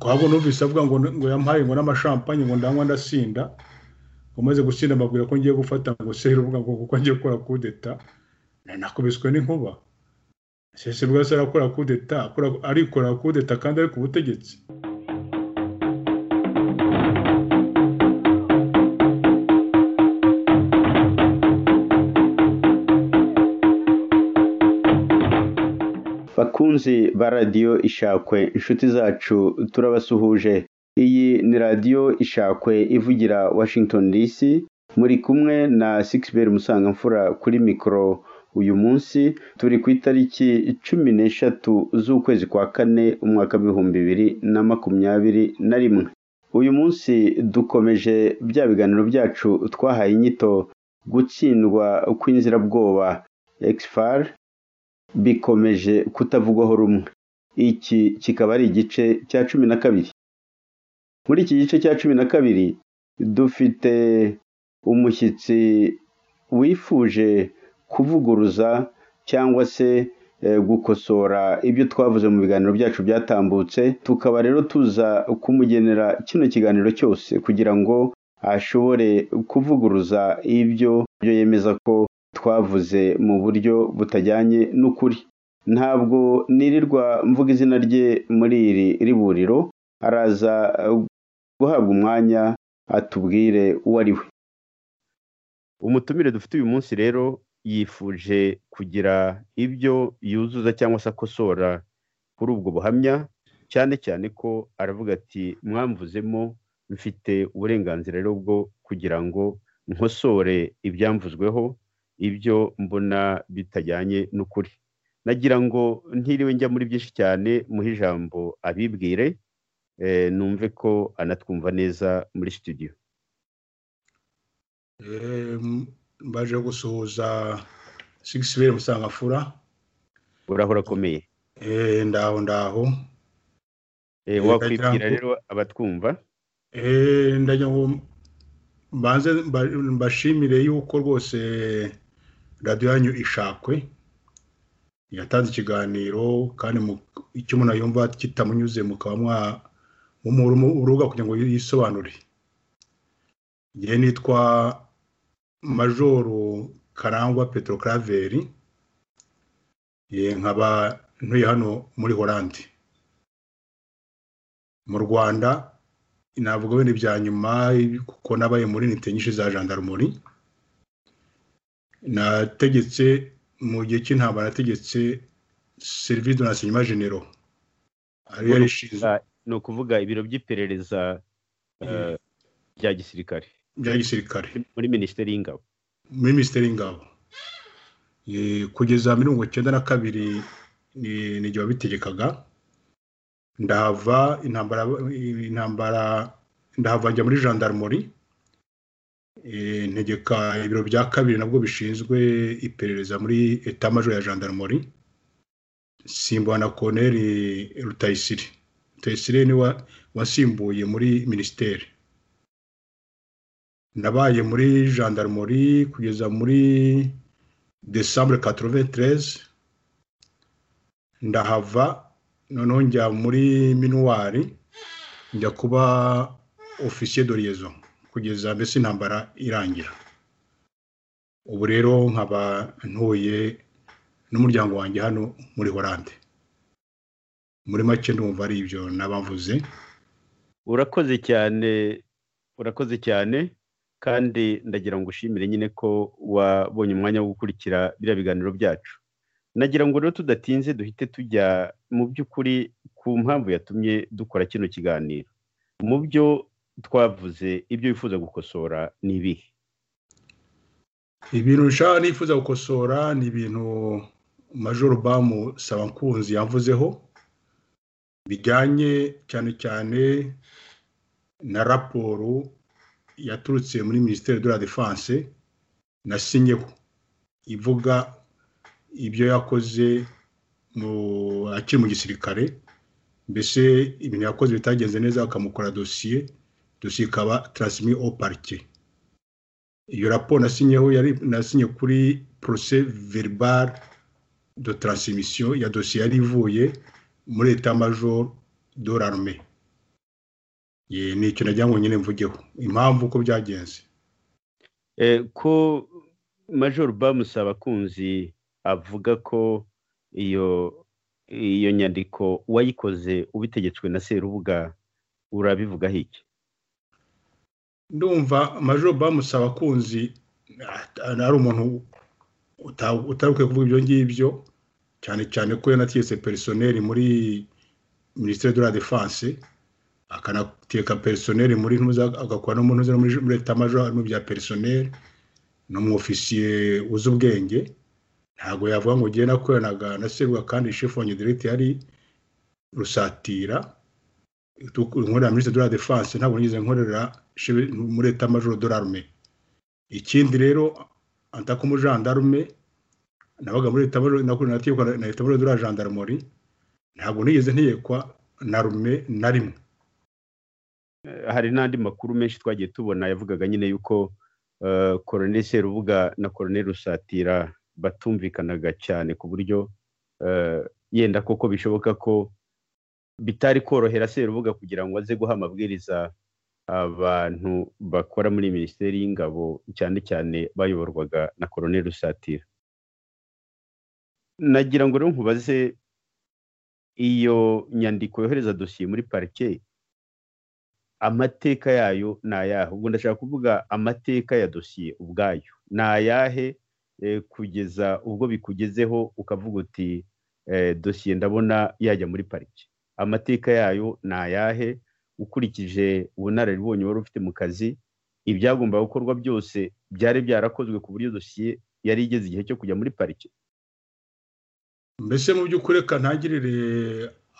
ahubwo numvise avuga ngo ngo yampaye ngo n'amashampanye ngo ndanywa ndasinda umaze gusinda mbabwira ko ngiye gufata ngo seri uvuga ngo kuko ngiye gukora kudeta nakubiswe n'inkuba sese bwa se arakora kudeta arikora kudeta kandi ari ku butegetsi bakunzi ba radiyo ishakwe inshuti zacu turabasuhuje iyi ni radiyo ishakwe ivugira washington dc muri kumwe na sikisiberi musangamfura kuri mikoro uyu munsi turi ku itariki cumi n'eshatu z'ukwezi kwa kane umwaka w'ibihumbi bibiri na makumyabiri na rimwe uyu munsi dukomeje bya biganiro byacu twahaye inyito gutsindwa kw'inzirabwoba ekisifari bikomeje kutavugwaho rumwe iki kikaba ari igice cya cumi na kabiri muri iki gice cya cumi na kabiri dufite umushyitsi wifuje kuvuguruza cyangwa se gukosora ibyo twavuze mu biganiro byacu byatambutse tukaba rero tuza kumugenera kino kiganiro cyose kugira ngo ashobore kuvuguruza ibyo byo yemeza ko twavuze mu buryo butajyanye n'ukuri ntabwo nirirwa mvuga izina rye muri iri riburiro araza guhabwa umwanya atubwire uwo ari we umutumire dufite uyu munsi rero yifuje kugira ibyo yuzuza cyangwa se akosora kuri ubwo buhamya cyane cyane ko aravuga ati mwamvuzemo mfite uburenganzira rero bwo kugira ngo nkosore ibyamvuzweho ibyo mbona bitajyanye n'ukuri nagira ngo ntiriwe njya muri byinshi cyane muhe ijambo abibwire numve ko anatwumva neza muri studio baje gusuhuza sigisi bere musangafura urahora akomeye ndaho ndaho wakwibwira rero abatwumva ndagira ngo mbanze mbashimire yuko rwose radiyo yanyu ishakwe yatanze ikiganiro kandi icyo umuntu yumva kitamunyuze mukaba mwamumuruga kugira ngo yisobanure ngewe nitwa majoru karangwa petero karaveri nkaba ntuye hano muri horandi mu rwanda navuga wenda ibya nyuma kuko nabaye muri nite nyinshi za jandarumori nategetse mu gihe cy'intambara nategetse serivisi do nasenyuma genero ariyo yari ishinzwe ni ukuvuga ibiro by'iperereza bya gisirikare bya gisirikare muri minisiteri y'ingabo muri minisiteri y'ingabo kugeza mirongo icyenda na kabiri ni igihe wabitegekaga ndahava intambara intambara ndahava njya muri jandarumori ntegeka ibiro bya kabiri nabwo bishinzwe iperereza muri etamajo ya jandarumori simbuwa na koneri rutayisire rutayisire ni wasimbuye muri minisiteri nabaye muri jandarumori kugeza muri desambure katroventereze ndahava noneho njya muri minuwari njya kuba ofisiye do liyezo kugeza mbese intambara irangira ubu rero nkaba ntuye n'umuryango wanjye hano muri horande muri make ndumva ari ibyo n'abamvuze urakoze cyane urakoze cyane kandi ndagira ngo ushimire nyine ko wabonye umwanya wo gukurikira biriya biganiro byacu nagira ngo rero tudatinze duhite tujya mu by'ukuri ku mpamvu yatumye dukora kino kiganiro mu byo twavuze ibyo wifuza gukosora ni ibihe ibintu nshaka nifuza gukosora ni ibintu majoro bamu sabankunzi yavuzeho bijyanye cyane cyane na raporo yaturutse muri minisiteri de la defense nasinyeho ivuga ibyo yakoze akiri mu gisirikare mbese ibintu yakoze bitagenze neza bakamukora dosiye dosiye ikaba taransimi o parike iyo raporo nasinyeho yari nasinye kuri porose veribare do taransimisiyo ya dosiye yari ivuye muri leta majoro do rarume ni icyo nagira ngo nyine mvugeho impamvu uko byagenze ko majoro bamusaba kunzi avuga ko iyo iyo nyandiko uwayikoze ubitegetswe na serubuga urabivugaho iki ndumva majoro bamusaba kunzi ari umuntu utarukwiye kuvuga ibyo ngibyo cyane cyane ko yanategetse perisoneri muri minisiteri de la defanse akanateka perisoneri muri ntuza agakora no mu ntuza muri leta majoro harimo bya perisoneri ni umwofisiye uzi ubwenge ntabwo yavuga ngo ugenda akoranaga na serwa kandi shifongi direct yari rusatira inkorera minisitiri de la defanse ntabwo nigeze nkorera muri leta majoro de l'arme ikindi rero antako umujandarume nabaga muri leta majoro na leta majoro de la gendarmerie ntabwo nigeze ntegekwa na rume na rimwe hari n'andi makuru menshi twagiye tubona yavugaga nyine y'uko koroneli serubuga na koroneli rusatira batumvikanaga cyane ku buryo yenda koko bishoboka ko bitari korohera serubuga kugira ngo aze guha amabwiriza abantu bakora muri minisiteri y'ingabo cyane cyane bayoborwaga na koroneli rusatira nagira ngo rero nkubaze iyo nyandiko yohereza dosiye muri parike amateka yayo ni ayahe ubwo ndashaka kuvuga amateka ya dosiye ubwayo ni ayahe kugeza ubwo bikugezeho ukavuga uti dosiye ndabona yajya muri pariki amateka yayo ni ayahe ukurikije ubunararibonye wari ufite mu kazi ibyagomba gukorwa byose byari byarakozwe ku buryo dosiye yari igeze igihe cyo kujya muri pariki mbese mu by'ukuri reka ntangirire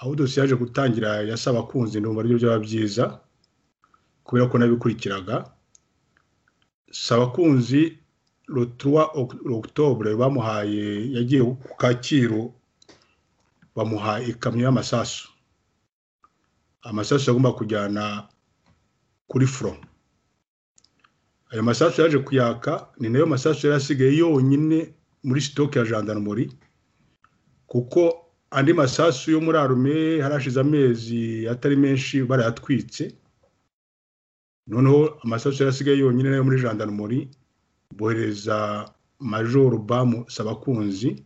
aho dosiye yaje gutangira yasaba kunzi ndumva aribyo byaba byiza kubera ko nabikurikiraga saba kunzi rutuwa okutobure bamuhaye yagiye ku kacyiru bamuhaye ikamyo y'amasasu amasasu agomba kujyana kuri furo ayo masasu yaje kuyaka ni nayo masasu yari asigaye yonyine muri sitoke ya jandarumuri kuko andi masasu yo muri arume harashize amezi atari menshi barayatwitse noneho amasasu yari asigaye yonyine nayo muri jandarumuri bohereza majoro bamu sabakunzi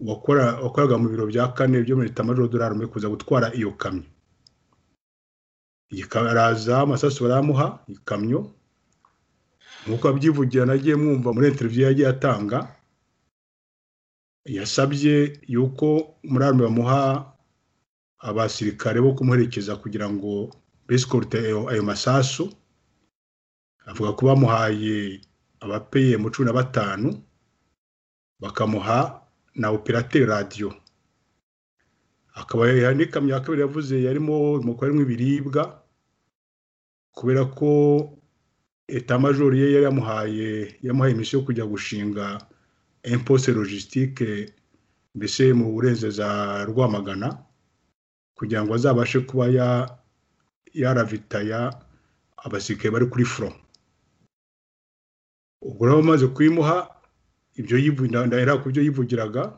wakoraga mu biro bya kane byo muri leta majoro dore arume kuza gutwara iyo kamyo araza amasasu baramuha ikamyo nk'uko abyivugira nagiye mwumva muri interiviyo yagiye atanga yasabye yuko muri arume bamuha abasirikare bo kumuherekeza kugira ngo besikorute ayo masasu avuga ko bamuhaye abapeye mu cumi na batanu bakamuha na operateri radiyo akaba n'ikamyo ya kabiri yavuze yarimo umukobwa harimo ibiribwa kubera ko etamajori ye yari yamuhaye yamuhaye imisiyo yo kujya gushinga impose logisitike mbese mu burenzeza rwamagana kugira ngo azabashe kuba yaravitaya abasirikare bari kuri furo ubwo rero bamaze kuyimuha ibyo ndahera ku byo yivugiraga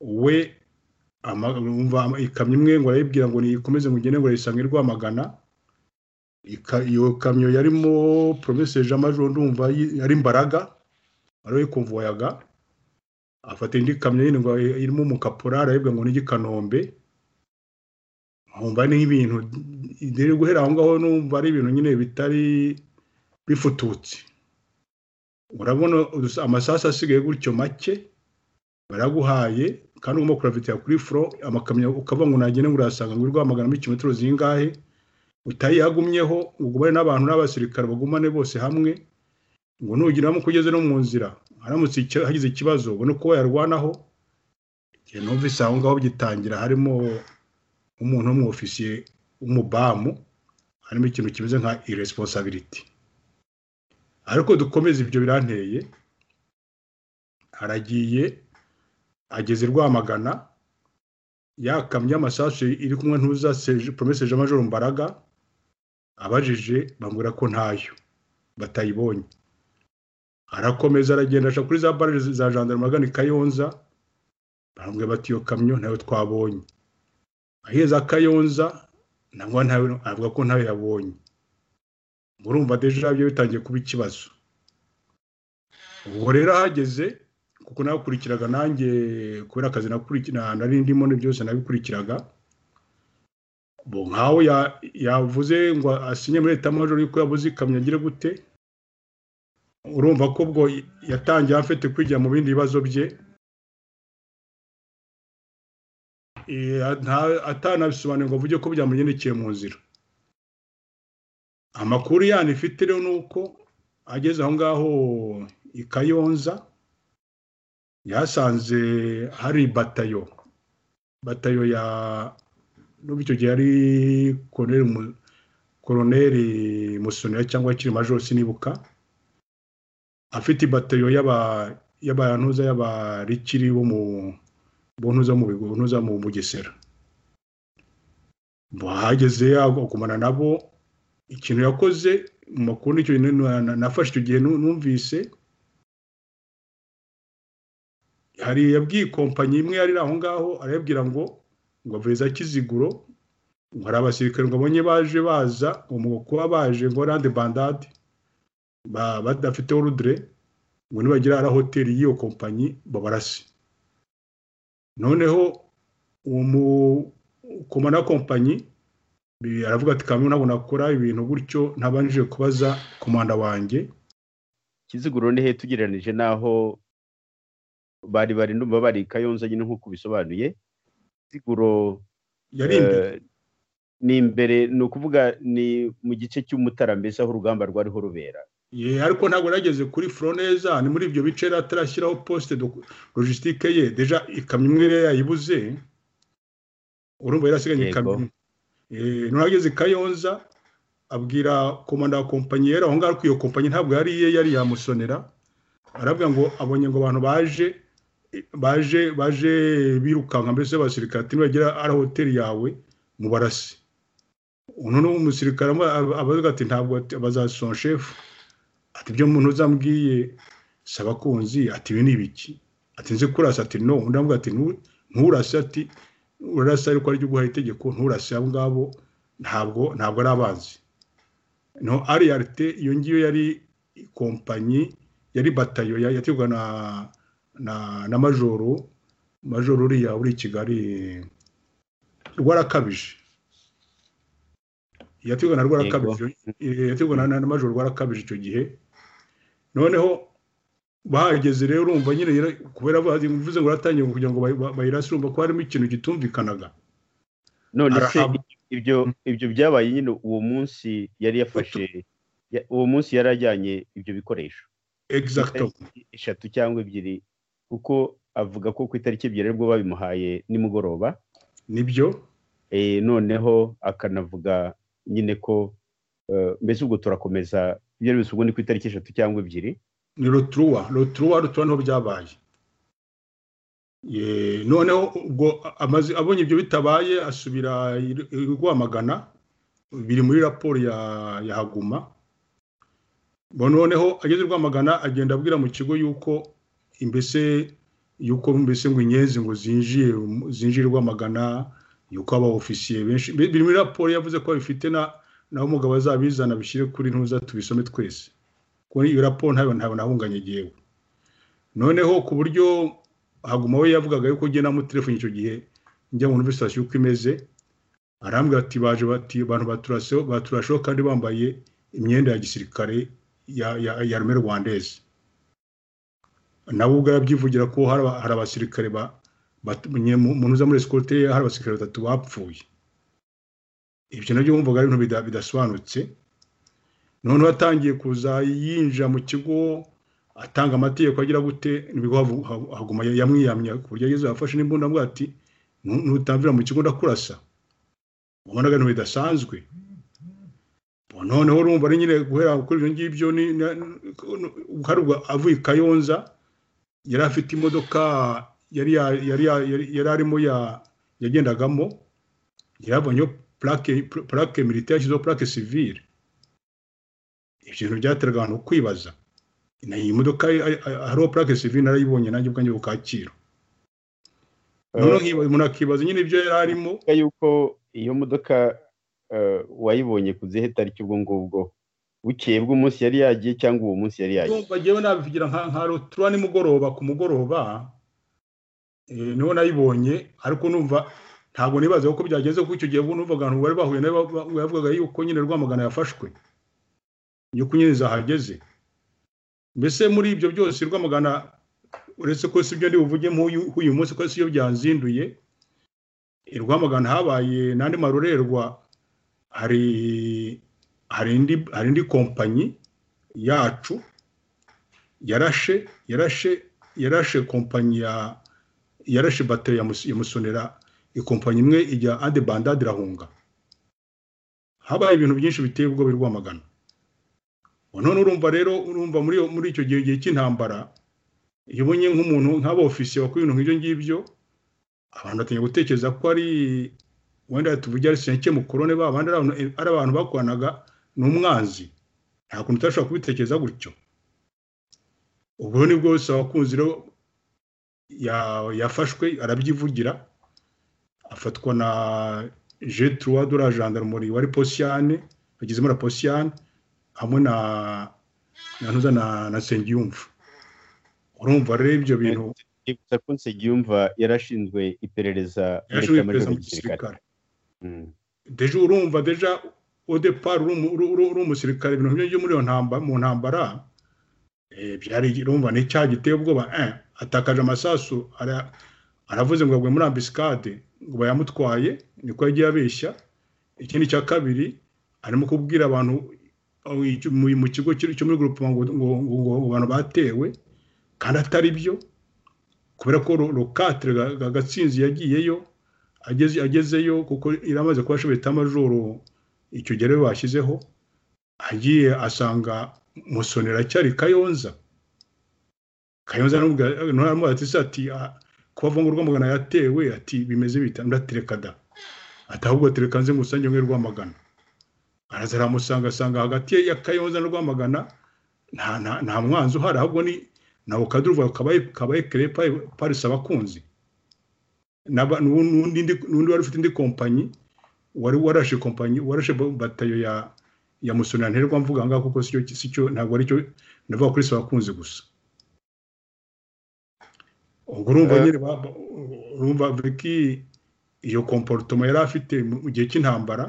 we ikamyo imwe ngo arayibwira ngo nikomeze mugende ngo ayisange rwamagana iyo kamyo yarimo poromeseri amajoro ndumva yari imbaraga ariyo yikumvuwayaga afata indi kamyo yindi ngo irimo umukapura arayibwira ngo nijye i kanombe nkumva ni ibintu dore guhera aho ngaho numva ari ibintu nyine bitari bifututse urabona amasasu asigaye gutyo make baraguhaye kandi ugomba kuravitira kuri furo amakamyo ukava ngo nagende ngo urasanga ngo urwamagana muri kilometero zingahe utayihagumyeho ugumane n'abantu n'abasirikare bagumane bose hamwe ngo nugeramo kugeze no mu nzira haramutse hagize ikibazo ubone uko wayarwanaho igihe numvise aho ngaho gitangira harimo umuntu w'umwofisiye w'umubamu harimo ikintu kimeze nka iresiponsabiriti ariko dukomeze ibyo biranteye haragiye ageze i rwamagana yakamye amasasu iri kumwe ntuza poromese jean majoro mbaraga abajije bambwira ko ntayo batayibonye arakomeza aragenda aca kuri za barije za gendarme agana i kayonza barambwira bati iyo kamyo nayo twabonye aheza kayonza ntabwo ntawe avuga ko ntawe yabonye murumva deja byo bitangiye kuba ikibazo ubwo rero ahageze kuko nakurikiraga nanjye kubera akazi nari ndimo byose nabikuraga bo nkawe yavuze ngo asinye muri leta majoro yuko yabuze ikamyo agire gute urumva ko ubwo yatangiye afite kwijya mu bindi bibazo bye atanabisobanuye ngo avuge ko byamugendekeye mu nzira amakuru yani ifite rero ni uko ageze aho ngaho i kayonza yasanze hari batayo batayo ya n'ubu icyo gihe ari koroneri musonera cyangwa akiri majoro sinibuka afite batayo y'abantuza y'abarikiri bo mu buntuza mu bigo buntuza mu bugesera bahageze agumana nabo ikintu yakoze mu makuru nicyo nafashe icyo gihe numvise hari yabwiye kompanyi imwe yari aho ngaho arayabwira ngo ngo aveze akiziguro ngo hari abasirikare ngo abonye baje baza ngo kuba baje ngo rande bandade badafite orudire ngo nibagira hari hoteli y'iyo kompanyi babarase noneho uwo mukomana kompanyi aravuga ati kamwe ntabwo nakora ibintu gutyo ntabanje kubaza komanda wanjye kiziguro ni he tugereranije n'aho bari bari ndumva bari kayonza nyine nk'uko ubisobanuye kiziguro yari imbere ni imbere ni ukuvuga ni mu gice cy'umutara mbese aho urugamba rwariho rubera ye ariko ntabwo yageze kuri foroneza ni muri ibyo bice yari atarashyiraho posite logisitike ye deja ikamyo imwe yari yayibuze urumva yari asigaye ikamyo imwe nturageze kayonza abwira komanda wa kompanyi yari aho ngaho ariko iyo kompanyi ntabwo yari iye yari yamusonera aravuga ngo abonye ngo abantu baje baje baje birukanka mbese abasirikare ati nibagera ari hoteli yawe mubarase uno ni umusirikare abavuga ati ntabwo bazasona shefu ati ibyo umuntu uzambwiye saba kunzi ati ibi ni ibiki ati nzi kurasa ati no undi avuga ati nturase ati urarasa ariko aryo guha itegeko nturase abo ngabo ntabwo ntabwo ari abanzi no ariyarite iyo ngiyo yari kompanyi yari batayo yategwa na na na majoro majoro uriya uri i kigali rwarakabije yategwa na rwarakabije yategwa na majoro rwarakabije icyo gihe noneho bahageze rero urumva nyine kubera bivuze ngo baratangiye kugira ngo bayirase urumva ko harimo ikintu gitumvikanaga none se ibyo ibyo byabaye nyine uwo munsi yari yafashe uwo munsi yari ajyanye ibyo bikoresho eshatu cyangwa ebyiri kuko avuga ko ku itariki ebyiri aribwo babimuhaye nimugoroba nibyo noneho akanavuga nyine ko mbese ubwo turakomeza ibyo ari ubwo ni ku itariki eshatu cyangwa ebyiri ni roturuwa roturuwa roturuwa niho byabaye noneho ubwo abonye ibyo bitabaye asubira rwamagana biri muri raporo ya haguma noneho ageze rwamagana agenda abwira mu kigo yuko mbese yuko mbese ngo inyenzi ngo zinjiye zinjire rwamagana yuko aba ofisiye benshi biri muri raporo yavuze ko bifite naho umugabo azabizana bishyire kuri ntuza tubisome twese kuri iyo raporo ntabwo ntabwo nahunganye igihewe noneho ku buryo haguma we yavugaga yuko ugiye namutelefoni icyo gihe njya muri sitasiyo uko imeze arambwira ati baje bati abantu baturasheho kandi bambaye imyenda ya gisirikare ya rume rwandeze nawe ubwo arabyivugira ko hari abasirikare umuntu uza muri esikote hari abasirikare batatu bapfuye ibyo nabyo wumvaga ari ibintu bidasobanutse noneho atangiye kuza yinjira mu kigo atanga amategeko agira gute nibwo haguma yamwiyamya ku buryo ageze afashe n'imbunda avuga ati ntutamvira mu kigo ndakurasa ubonaga ibintu bidasanzwe noneho urumva ari nyine guhera kuri ibyo ngibyo hari ubwo avuye i kayonza yari afite imodoka yari yari yari arimo yagendagamo yaravanyeho purake milite yashyizeho purake sivire ibyo bintu byateraga abantu kwibaza iyi modoka hariho purake sivire narayibonye nanjye ubwanjye bukaciro umuntu akibaza nyine ibyo yari arimo yuko iyo modoka wayibonye ku zihe tariki ubwo ngubwo bukeye bw'umunsi yari yagiye cyangwa uwo munsi yari yagiye bagewe nabivugira nka rutura nimugoroba ku mugoroba niho nayibonye ariko numva ntabwo nibaza ko byagenze kuko icyo gihe numvaga abantu bari bahuye nayo bavugaga yuko nyine rwamagana yafashwe yuko nyine zahageze mbese muri ibyo byose rwamagana uretse ko si ibyo ndi buvuge nk'uyu munsi ko si yo byanzinduye rwamagana habaye n'andi marorerwa hari hari indi kompanyi yacu yarashe yarashe yarashe kompanyi ya yarashe bateri ya musonera ikompanyi imwe ijya ande bandade irahunga habaye ibintu byinshi biteye ubwoba rwamagana none urumva rero urumva muri icyo gihe gihe cy'intambara iyo ubonye nk'umuntu nk'abofisiye wakora ibintu nk'ibyo ngibyo abantu batangiye gutekereza ko ari wenda tuvuge ari senke mukorone ba bandi ari abantu bakoranaga ni umwanzi nta kuntu utashobora kubitekereza gutyo ubwo ni bwose abakunzi rero yafashwe arabyivugira afatwa na jeturuwa dore jandarumori wari posiyane bagezemo na posiyane hamwe na na ntuza na sengiyumva urumva rero ibyo bintu nibutsa ko nsengiyumva yarashinzwe iperereza yarashinzwe iperereza mu gisirikare deja urumva deja odepar uri umusirikare ibintu nk'ibyo muri iyo ntambara mu ntambara byari urumva ni icyaha giteye ubwoba atakaje amasasu aravuze ngo agwe muri ambisikade ngo bayamutwaye niko yagiye abeshya ikindi cya kabiri arimo kubwira abantu mu kigo cyo muri gurupoma ngo abantu batewe kandi atari byo kubera ko rokatire gatsinzi yagiyeyo agezeyo kuko iramaze kuba ashobora itamajoro icyo gihe rero bashyizeho agiye asanga musonera cyari kayonza kayonza ntabwo ati kuba ngo rwamagana yatewe ati bimeze bita ndaterekada ati ahubwo terekanze ngo usange mwe rwamagana araza aramusanga asanga hagati ya kayonza na rwamagana nta mwanzi uhari ahubwo ni nawe ukaduruvuga kabaye kere parisi abakunzi n'undi wari ufite indi kompanyi wari warashe kompanyi warashe batayo ya ya musonera nterwa mvuga ngaho kuko si cyo ntabwo ari cyo ndavuga kuri abakunzi gusa ubwo urumva nyine urumva viki iyo komporutoma yari afite mu gihe cy'intambara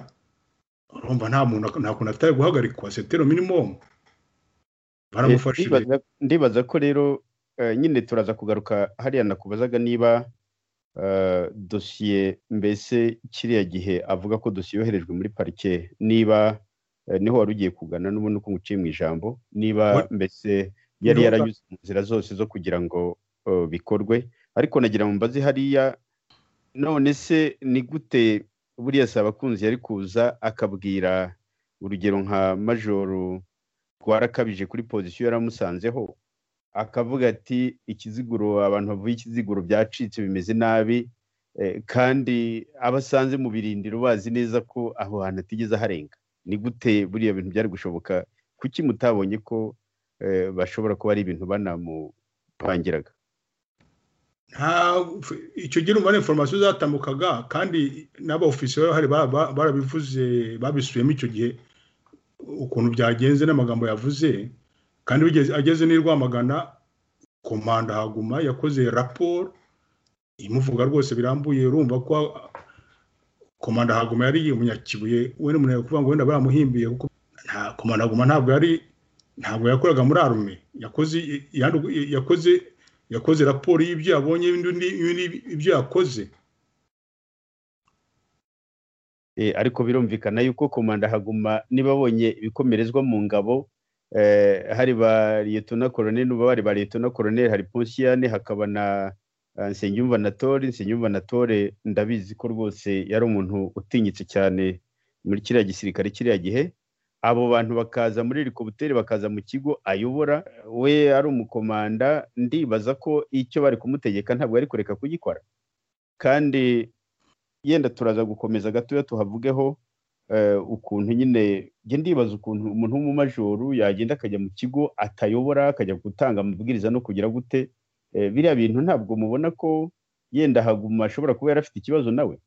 urumva nta muntu nta kuntu atari guhagarikwa setero minimumu ndibaza ko rero nyine turaza kugaruka hariya nakubazaga niba dosiye mbese kiriya gihe avuga ko dosiye yoherejwe muri parike niba niho wari ugiye kugana n'ubundi uko nguciye mu ijambo niba mbese yari yaranyuze mu nzira zose zo kugira ngo bikorwe ariko nagira mbaze hariya none se ni gute buriya si abakunzi yari kuza akabwira urugero nka majoro rwarakabije kuri pozisiyo yaramusanzeho akavuga ati ikiziguro abantu bavuye ikiziguro byacitse bimeze nabi kandi abasanze mu birindiro bazi neza ko aho hantu atigeze aharenga ni gute buriya bintu byari gushoboka kuki mutabonye ko bashobora kuba ari ibintu banamupangiraga icyo gihe umubare inforomasiyo zatambukaga kandi n'abofisiye bahari barabivuze babisubiyemo icyo gihe ukuntu byagenze n'amagambo yavuze kandi ageze n'i Rwamagana komanda haguma yakoze raporo imuvuga rwose birambuye urumva ko komanda haguma yari umunyakibuye we ni umuntu kuvuga ngo wenda baramuhimbiye kuko komanda haguma ntabwo yari ntabwo yakoraga muri arume yakoze yakoze yakoze raporo y'ibyo yabonye ibyo yakoze ariko birumvikana yuko komanda haguma niba abonye ibikomerezwa mu ngabo hari ba liyetona koroneri n'ubu bari ba liyetona koroneri hari ponsiyane hakaba na nsengiyumva na tore nsengiyumva na tore ndabizi ko rwose yari umuntu utinyitse cyane muri kiriya gisirikare kiriya gihe abo bantu bakaza muri helikopiteri bakaza mu kigo ayobora we ari umukomanda ndibaza ko icyo bari kumutegeka ntabwo yari kureka kugikora kandi yenda turaza gukomeza gatoya tuhavugeho ukuntu nyine njye ndibaza ukuntu umuntu w'umumajoro yagenda akajya mu kigo atayobora akajya gutanga amabwiriza no kugira gute biriya bintu ntabwo mubona ko yenda haguma ashobora kuba yari afite ikibazo nawe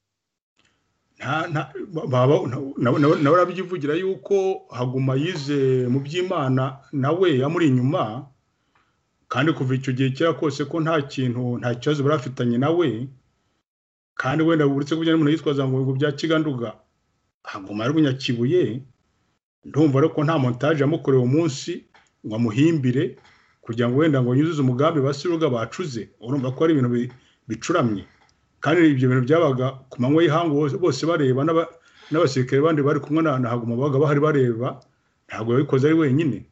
nawe urabyivugira yuko haguma yize mu by'imana nawe yamuri inyuma kandi kuva icyo gihe kera kose ko nta kintu nta kibazo barafitanye nawe kandi wenda uretse ko n'umuntu yitwaza ngo ngo bya kiganduga haguma ari umunyakibuye ndumva ariko nta montage yamukorewe umunsi ngo amuhimbire kugira ngo wenda ngo yuzuze umugambi basiruga bacuze urumva ko ari ibintu bicuramye kandi ibyo bintu byabaga ku manywa y'ihangu bose bareba n'abasirikare bandi bari kumwe na haguma babaga bahari bareba ntabwo yabikoze ari wenyine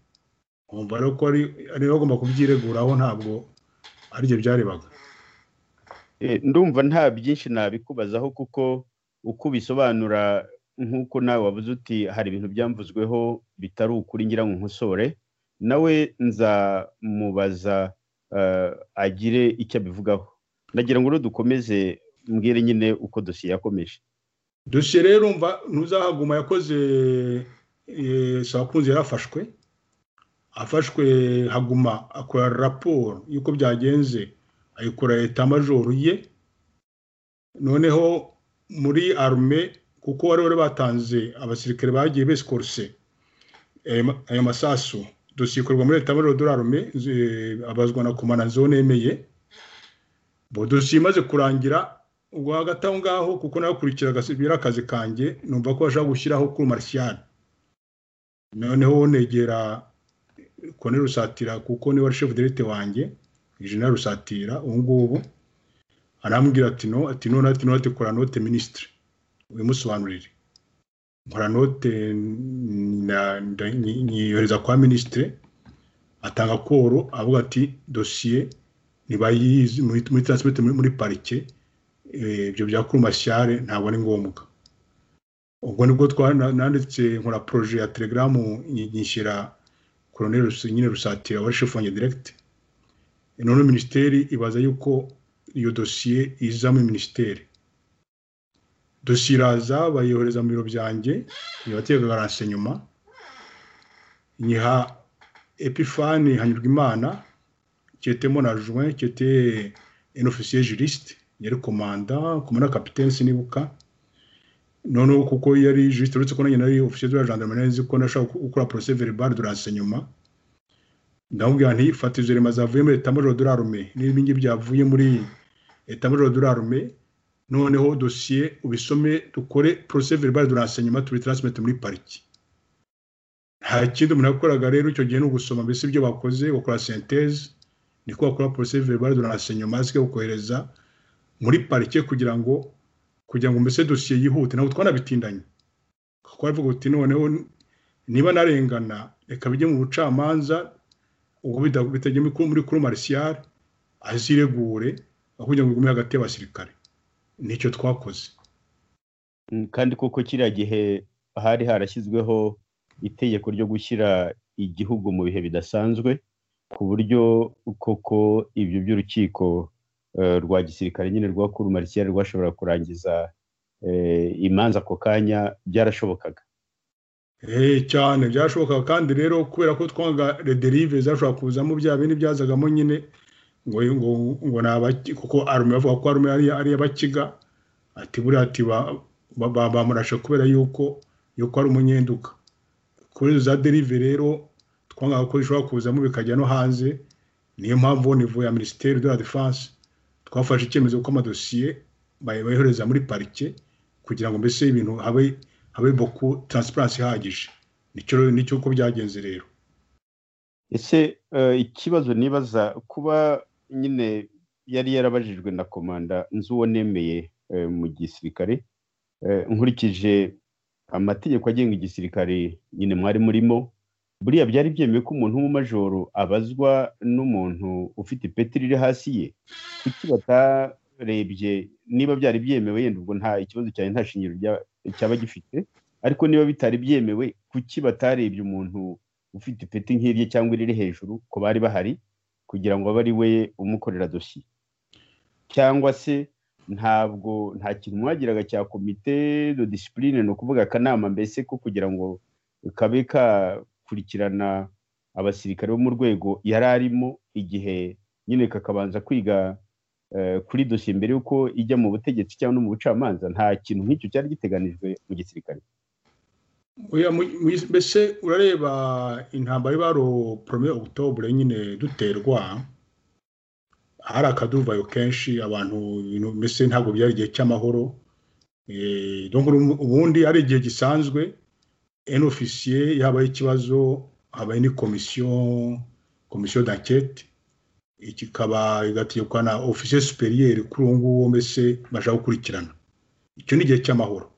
nkumva rero ko ari agomba kubyireguraho ntabwo ari byo byarebaga ndumva nta byinshi nabikubazaho kuko uko ubisobanura nk'uko nawe wabuze uti hari ibintu byamvuzweho bitari ukuri ngira ngo nkosore nawe nzamubaza agire icyo abivugaho ndagira ngo dukomeze mbwire nyine uko dosiye yakomeje dosiye rero mva ntuzahaguma yakoze sabakunzi yarafashwe afashwe haguma akora raporo y'uko byagenze ayikora leta majoru ye noneho muri arume kuko bari bari batanze abasirikare bagiye besikoruse ayo masasu dosiye ikorwa muri leta majoru dore arume abazwa na komana zone emeye dosiye imaze kurangira ubwo hagati aho ngaho kuko nakurikira biri akazi kanjye numva ko bashaka gushyiraho kuri marishiyani noneho negera kone rusatira kuko niwe ari shefu derite wanjye jenera rusatira ubu ngubu arambwira ati no ati no ati no ati kora note minisitiri ubimusobanurire nkora note nyiyohereza kwa minisitiri atanga koro avuga ati dosiye ntibayizi muri taransipoti muri parike ibyo bya kurumashyare ntabwo ari ngombwa ubwo nibwo nanditse nkora poroje ya telegaramu nyishyira koroneri nyine rusatira wari shefu wanjye diregiti none minisiteri ibaza yuko iyo dosiye iza muri minisiteri dosiye iraza bayohereza mu biro byanjye ntibategeka garanse nyuma nyiha epifani hanyurwa imana qui était mon adjoint, qui était un officier juriste, yari commandant, commandant capitaine sinibuka. Noneho kuko yari juriste uretse ko nanjye nari officier de la gendarmerie nzi ko nashaka gukora procès verbal de renseignement. Ndamubwira nti fata izo rema zavuye muri état major de l'armée n'ibingi byavuye muri état major de l'armée noneho dossier ubisome dukore procès verbal de renseignement tubitransmete muri pariki. Nta kindi umuntu yakoraga rero icyo gihe ni ugusoma mbese ibyo bakoze bakora synthèse niko bakora porosesi verbale de renseignement zikaba kohereza muri parike kugira ngo kugira ngo mbese dosiye yihute ntabwo twanabitindanye kuko baravuga uti noneho niba narengana reka bijye mu bucamanza ubwo bitajya muri kuru marisiyare aziregure aho kugira ngo igume hagati y'abasirikare nicyo twakoze kandi kuko kiriya gihe hari harashyizweho itegeko ryo gushyira igihugu mu bihe bidasanzwe ku buryo koko ibyo by'urukiko rwa gisirikare nyine rwa kuru marisiyeri rwashobora kurangiza imanza ako kanya byarashobokaga cyane byarashobokaga kandi rero kubera ko twanga rederive zashobora kuzamo bya bindi byazagamo nyine ngo ngo kuko arume bavuga ko arume ari abakiga ati buriya ati bamurashe kubera yuko yuko ari umunyenduka kuri izo za derive rero twanga ko bishobora kuzamo bikajya no hanze niyo mpamvu nivo ya minisiteri de la defense twafashe icyemezo ko amadosiye bayohereza muri parike kugira ngo mbese ibintu habe habe boku transparency ihagije nicyo nicyo uko byagenze rero ese ikibazo nibaza kuba nyine yari yarabajijwe na komanda nzu uwo nemeye mu gisirikare nkurikije amategeko agenga igisirikare nyine mwari murimo buriya byari byemewe ko umuntu w'umumajoro abazwa n'umuntu ufite ipeti riri hasi ye kuki batarebye niba byari byemewe yenda ubwo nta ikibazo cyane nta shingiro cyaba gifite ariko niba bitari byemewe kuki batarebye umuntu ufite ipeti nk'irye cyangwa iriri hejuru ko bari bahari kugira ngo abe ari we umukorera dosiye cyangwa se ntabwo nta kintu mwagiraga cya komite de disipurine ni ukuvuga akanama mbese ko kugira ngo kabe kakurikirana abasirikare bo mu rwego yari arimo igihe nyine kakabanza kwiga kuri dosiye mbere y'uko ijya mu butegetsi cyangwa no mu bucamanza nta kintu nk'icyo cyari giteganijwe mu gisirikare mbese urareba intambara y'ibaro porome okutobure nyine duterwa hari akaduvayo kenshi abantu mbese ntabwo byari igihe cy'amahoro ubundi ari igihe gisanzwe eni ofisiye yabaye ikibazo habaye n'komisiyo komisiyo dakete kikaba igategekwa na ofisiye superiyeri kuri uwo nguwo mbese bashaka gukurikirana icyo ni igihe cy'amahoro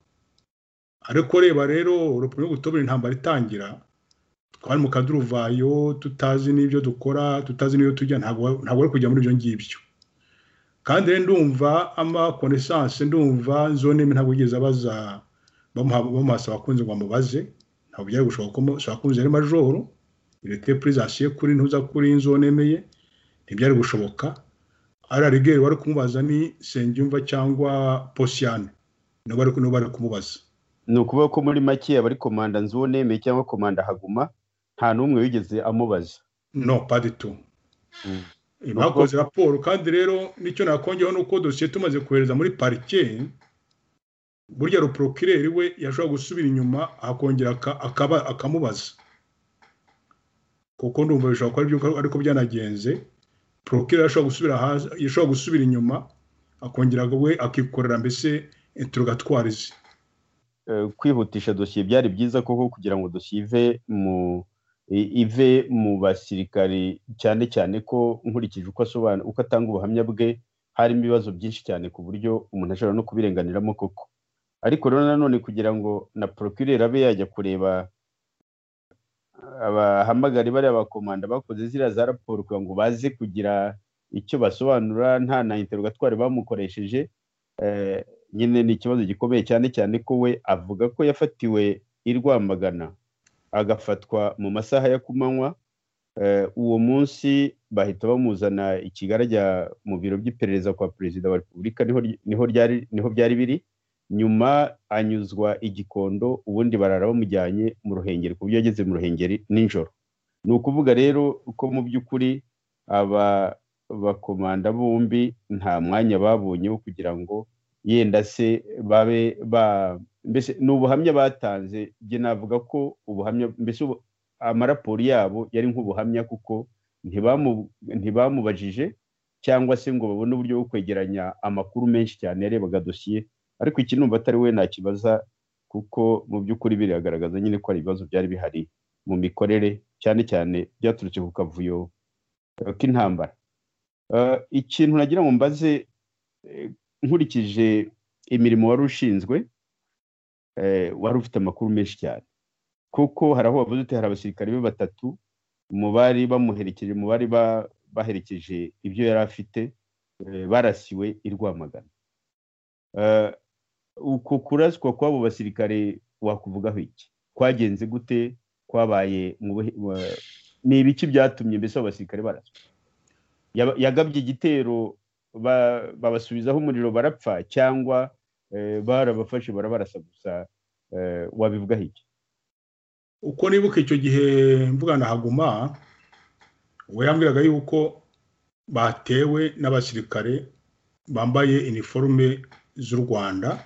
ariko reba rero urupapuro rw'ubutobere intambara itangira twari mu kaduruvayo tutazi n'ibyo dukora tutazi n'ibyo tujya ntabwo ari kujya muri ibyo ngibyo kandi rero ndumva ama konesanse ndumva zone ntabwo yigeze abaza bamuhasa abakunzi ngo bamubaze ntabwo byari gushoboka ko abakunzi ari majoro irete purizasiye kuri ntuza kuri zone emeye ntibyari gushoboka ari arigeri wari kumubaza ni sengiyumva cyangwa posiyane niba ari kumubaza ni ukuvuga ko muri make abari komanda nzubonemeye cyangwa komanda haguma nta n'umwe wigeze amubaza no paditu bakoze raporo kandi rero nicyo nakongeraho ni uko dosiye tumaze kohereza muri parike burya ruporokireri we yashobora gusubira inyuma akongera akamubaza kuko ndumva bishobora kuba aribyo ariko byanagenze porokireri yashobora gusubira inyuma akongera we akikorera mbese interogatwari ze kwihutisha dosiye byari byiza koko kugira ngo dosiye ive mu ive mu basirikari cyane cyane ko nkurikije uko asobanura uko atanga ubuhamya bwe harimo ibibazo byinshi cyane ku buryo umuntu ashobora no kubirenganiramo koko ariko rero nanone kugira ngo na porokireri abe yajya kureba abahamagari bariya bakomanda bakoze ziriya za raporo kugira ngo baze kugira icyo basobanura nta na interogatwari bamukoresheje nyine ni ikibazo gikomeye cyane cyane ko we avuga ko yafatiwe i Rwamagana agafatwa mu masaha ya kumanywa uwo munsi bahita bamuzana ikigali ajya mu biro by'iperereza kwa perezida wa repubulika niho byari biri nyuma anyuzwa igikondo ubundi barara bamujyanye mu ruhengeri ku buryo yageze mu ruhengeri nijoro ni ukuvuga rero ko mu by'ukuri aba bakomanda bombi nta mwanya babonye wo kugira ngo yenda se babe ba mbese ni ubuhamya batanze njye navuga ko ubuhamya mbese amaraporo yabo yari nk'ubuhamya kuko ntibamubajije cyangwa se ngo babone uburyo bwo kwegeranya amakuru menshi cyane yarebaga dosiye ariko iki numva atari we nakibaza kuko mu by'ukuri biragaragaza nyine ko hari ibibazo byari bihari mu mikorere cyane cyane byaturutse ku kavuyo k'intambara ikintu nagira ngo mbaze nkurikije imirimo wari ushinzwe wari ufite amakuru menshi cyane kuko hari aho bavuze uti hari abasirikare be batatu mu bari bamuherekeje mu bari baherekeje ibyo yari afite barasiwe i Rwamagana uku kuraswa kw'abo basirikare wakuvugaho iki kwagenze gute kwabaye ni ibiki byatumye mbese abo basirikare baraswa yagabye igitero babasubizaho umuriro barapfa cyangwa barabafashe barabarasa gusa wabivugaho iki uko nibuka icyo gihe mvugana haguma we yambwiraga yuko batewe n'abasirikare bambaye iniforume z'u rwanda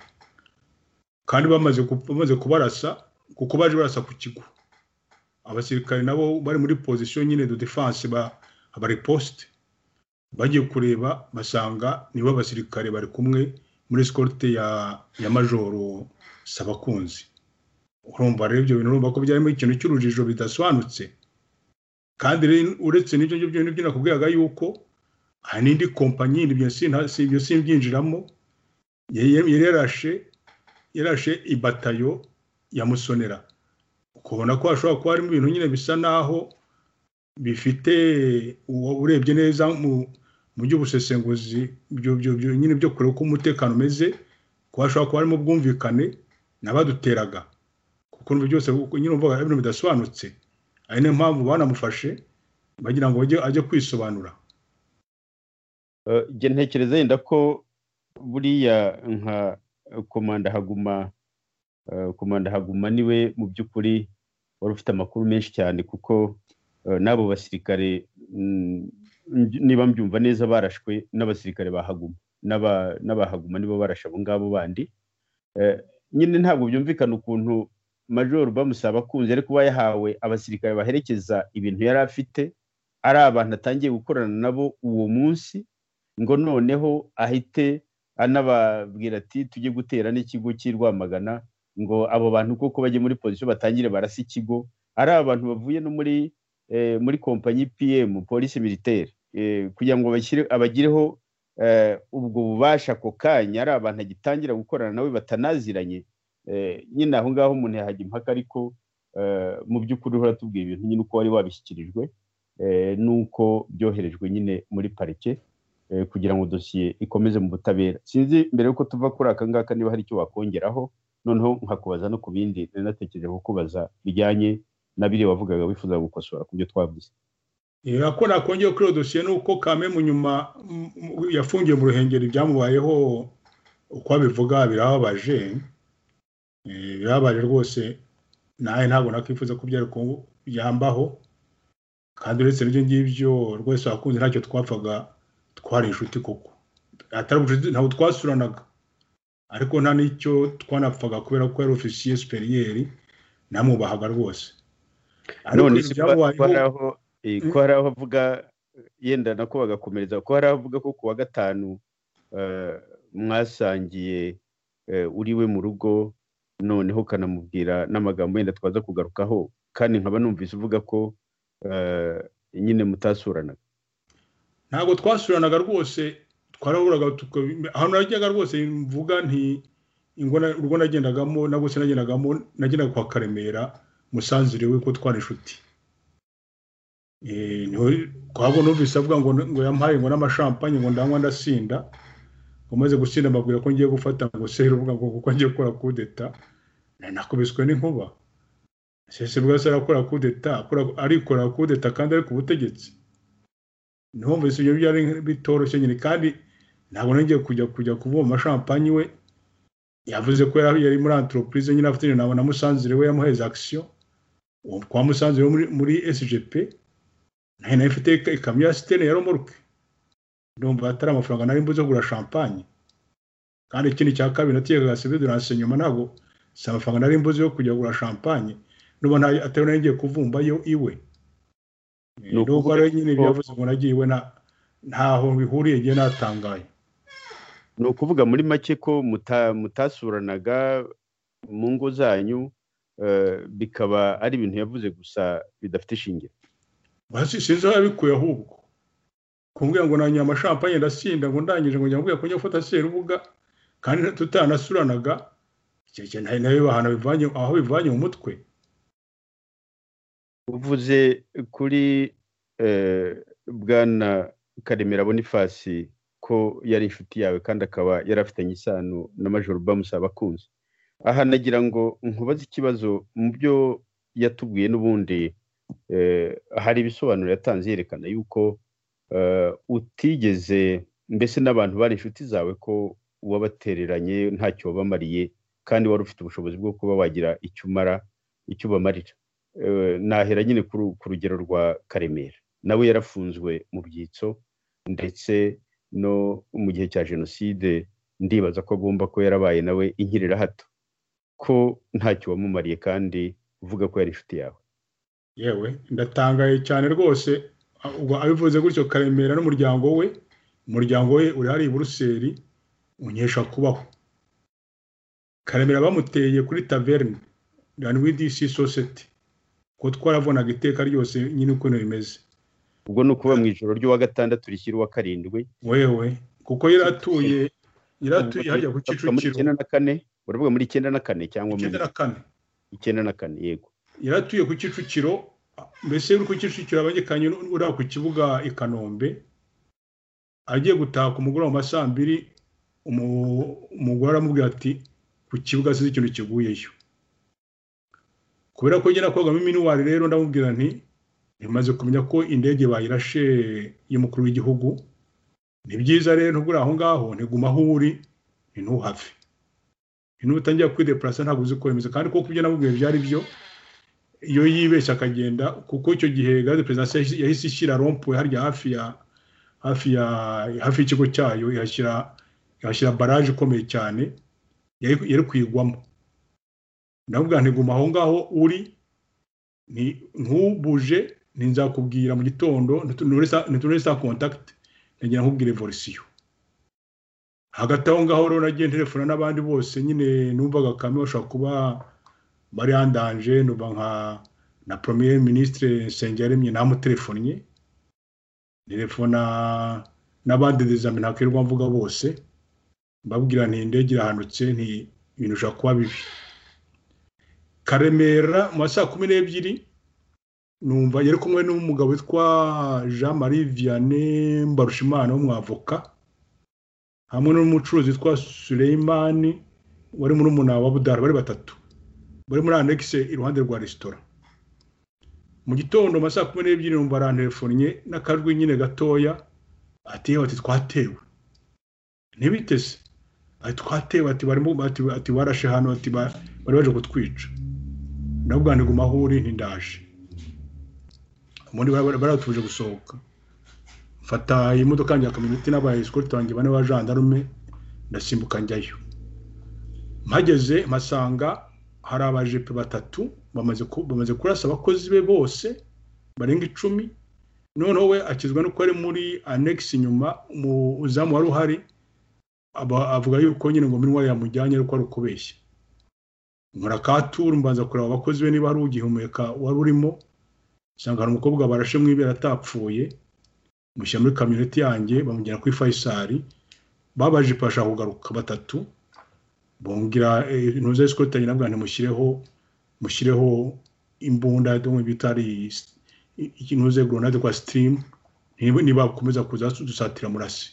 kandi bamaze kubarasa kuko baje barasa ku kigo abasirikare nabo bari muri pozisiyo nyine do defanse abariposite bagiye kureba basanga nibo basirikare bari kumwe muri sikorute ya ya majoro sabakunzi urumva rero ibyo bintu urumva ko byarimo ikintu cy'urujijo bidasobanutse kandi uretse n'ibyo ngibyo nibyo nakubwiraga yuko hari n'indi kompanyi ibyo simbyinjiramo yari yarashe yarashe ibatayo ya musonera ukabona ko hashobora kuba harimo ibintu nyine bisa naho bifite urebye neza mu by'ubusesenguzi nyine byo kureba uko umutekano umeze ko hashobora kuba harimo ubwumvikane n'abaduteraga ukuntu byose nyine mvuga ibintu bidasobanutse ari niyo mpamvu banamufashe bagira ngo ajye kwisobanura ntekereza yenda ko buriya nka komanda haguma komanda haguma niwe mu by'ukuri wari ufite amakuru menshi cyane kuko n'abo basirikare niba mbyumva neza barashwe n'abasirikare bahaguma n'abahaguma nibo barashe abo ngabo bandi nyine ntabwo byumvikana ukuntu majoro bamusaba akunze ariko kuba yahawe abasirikare baherekeza ibintu yari afite ari abantu atangiye gukorana nabo uwo munsi ngo noneho ahite anababwira ati tujye gutera n'ikigo cy'i rwamagana ngo abo bantu kuko bajye muri pozisiyo batangire barasa ikigo ari abantu bavuye no muri muri kompanyi piyemu polisi militeri kugira ngo abagireho ubwo bubasha ako kanya ari abantu agitangira gukorana nawe batanaziranye nyine aho ngaho umuntu yahajya impaka ariko mu by'ukuri uhora tubwiye ibintu nyine uko wari wabishyikirijwe n'uko byoherejwe nyine muri parike kugira ngo dosiye ikomeze mu butabera sinzi mbere y'uko tuva kuri aka ngaka niba hari icyo wakongeraho noneho nkakubaza no ku bindi natekereje kukubaza bijyanye na biriya wavugaga wifuza gukosora ku byo twavuze ko nakongeye kuri iyo dosiye ni uko kame mu nyuma yafungiye mu ruhengeri ibyamubayeho uko abivuga birababaje birababaje rwose nawe ntabwo nakwifuza ko yambaho kandi uretse n'ibyo ngibyo rwose wakunze ntacyo twapfaga twari inshuti koko atari ubucuti ntabwo twasuranaga ariko nta n'icyo twanapfaga kubera ko yari ofisiye superiyeri namwubahaga rwose none ko hari aho avuga yenda nako bagakomereza ko hari aho avuga ko ku wa gatanu mwasangiye uriwe mu rugo noneho ukanamubwira n'amagambo yenda twaza kugarukaho kandi nkaba numvise uvuga ko nyine mutasuranaga ntabwo twasuranaga rwose twarahuraga ahantu najyaga rwose mvuga nti urwo nagendagamo nabwo sinagendagamo nagendaga kwa karemera musanzire we ko twari inshuti ntabwo numvise avuga ngo ngo yampaye ngo n'amashampanye ngo ndanywa ndasinda umaze gusinda mbabwira ko ngiye gufata ngo seri uvuga ngo kuko ngiye gukora kudeta nakubiswe n'inkuba sese bwa se arakora kudeta arikora kudeta kandi ari ku butegetsi ntihumvise ibyo byari bitoroshye nyine kandi ntabwo nongeye kujya kujya kuvoma amashampanye we yavuze ko yari muri antoropurize nyine afite na musanzire we yamuheze akisiyo kwa musanzire wo muri sgp nayo nayo ifite ikamyo ya sitene ya romoruke ndumva atari amafaranga nari mbuze kugura shampanye kandi ikindi cya kabiri nategaga sebe duranse nyuma ntabwo si amafaranga nari mbuze yo kujya kugura shampanye n'ubu atari nayo kuvumba yo iwe n'ubwo rero nyine byavuze ngo nagiye iwe ntaho bihuriye ngiye natangaye ni ukuvuga muri make ko mutasuranaga mu ngo zanyu bikaba ari ibintu yavuze gusa bidafite ishingiro sinzi aho yabikuye ahubwo kumbwira ngo nanyoye amashampanye ndasinda ngo ndangije ngo njya kujya gufata serubuga kandi tutanasuranaga nayo bahana aho bivanye mu mutwe uvuze kuri bwana karemera bonifasi ko yari inshuti yawe kandi akaba yarafitanye isano na majoro bamusaba akunze aha nagira ngo nkubaze ikibazo mu byo yatubwiye n'ubundi hari ibisobanuro yatanze yerekana yuko utigeze mbese n'abantu bari inshuti zawe ko wabatereranye ntacyo wabamariye kandi wari ufite ubushobozi bwo kuba wagira icyo umara icyo ubamarira nahera nyine ku rugero rwa karemera nawe yarafunzwe mu byitso ndetse no mu gihe cya jenoside ndibaza ko agomba ko yarabaye nawe inkirira hato ko ntacyo wamumariye kandi uvuga ko yari inshuti yawe yewe ndatangaye cyane rwose abivuze gutyo karemera n'umuryango we umuryango we uri hariya i buruseli unyesha kubaho karemera bamuteye kuri taverne ranwidisi sosiyete kuko twarabonaga iteka ryose nyine ukuntu bimeze ubwo ni ukuba mu ijoro ry'uwa gatandatu rishyira uwa karindwi wewe kuko yari atuye yari atuye hajya ku kicukiro icyenda na kane uravuga muri icyenda na kane cyangwa icyenda na kane icyenda na kane yego yari atuye ku kicukiro mbese uri ku kicukiro abagikanye uriya ku kibuga i kanombe agiye gutaha ku mugoroba mu ma saa mbiri umugore aramubwira ati ku kibuga sinzi ikintu kiguyeyo kubera ko ngera kogamo minuwari rero ndamubwira nti imaze kumenya ko indege bayirashe y'umukuru w'igihugu ni byiza rero ntugure aho ngaho ntiguma aho uri ntuhave ntutangira kwideparasa ntabwo uzi kwemeza kandi kuko ibyo namubwiye byari byo iyo yibeshya akagenda kuko icyo gihe gare perezida yahise ishyira rompuwe harya hafi ya hafi ya hafi y'ikigo cyayo ihashyira ihashyira baraje ikomeye cyane yari kuyigwamo ndavuga ntiguma aho ngaho uri ntubuje nzakubwira mu gitondo ntitunure saa kontakiti ntagira nkubwire volisiyo hagati aho ngaho rero nagiye nterefona n'abandi bose nyine numvaga kame bashobora kuba bariyandanje nuba nka na premier ministre nsengiyaremye namutelefonnye telefona n'abandi dezame ntakwirwa mvuga bose mbabwira nti indege irahanutse nti ibintu bishobora kuba bibi karemera mu ma saa kumi n'ebyiri numva yari kumwe n'umugabo witwa jean marie vianney mbarushimana w'umwavoka hamwe n'umucuruzi witwa suleimani wari muri umuna wa budara bari batatu bari muri anegise iruhande rwa resitora mu gitondo mu saa kumi n'ebyiri numva arantelefonnye n'akajwi nyine gatoya ati yewe ati twatewe ntibiteze ati twatewe ati barashe hano ati bari baje kutwica ndavuga ngo guma aho uri ntindaje ubundi baratuje gusohoka mfata imodoka yanjye ya kamyoneti n'aba esikoti banjye bane ba jandarume ndasimbuka njyayo mpageze mpasanga hari abajepe batatu bamaze kurasa abakozi be bose barenga icumi noneho we akizwa nuko ari muri anegisi inyuma umuzamu wari uhari avuga yuko nyine ngo minwa yamujyanye ariko ari ukubeshya nkora katura mbanza kureba abakozi be niba hari ugihumeka wari urimo usanga hari umukobwa barashe mu ibera atapfuye mushyira muri kamyoneti yanjye bamugera kuri fayisari babaje ipasha kugaruka batatu bongera intuza y'isikotanyi nabwo ntimushyireho mushyireho imbunda bita ari intuze goronade kwa sitirimu niba bakomeza kuza dusatira murasi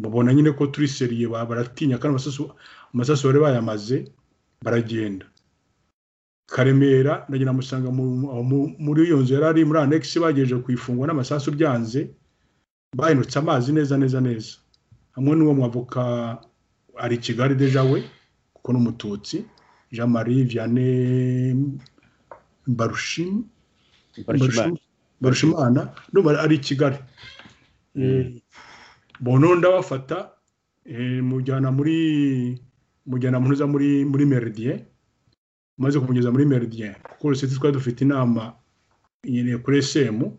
babona nyine ko turi seriye baratinya kandi amasasu bari bayamaze baragenda karemera ndagira musanga muri iyo nzu yari ari muri anegisi bagejeje kuyifungwa n'amasasu byanze bahindutse amazi neza neza neza hamwe n'uwo mwavoka ari kigali deja we kuko n'umututsi jean marie vianney barushimana ndumva ari kigali bononda bafata mujyana muri mujyana munoza muri muri meridien maze kumugeza muri meridien kuko uruseti twari dufite inama nyine kuri esemu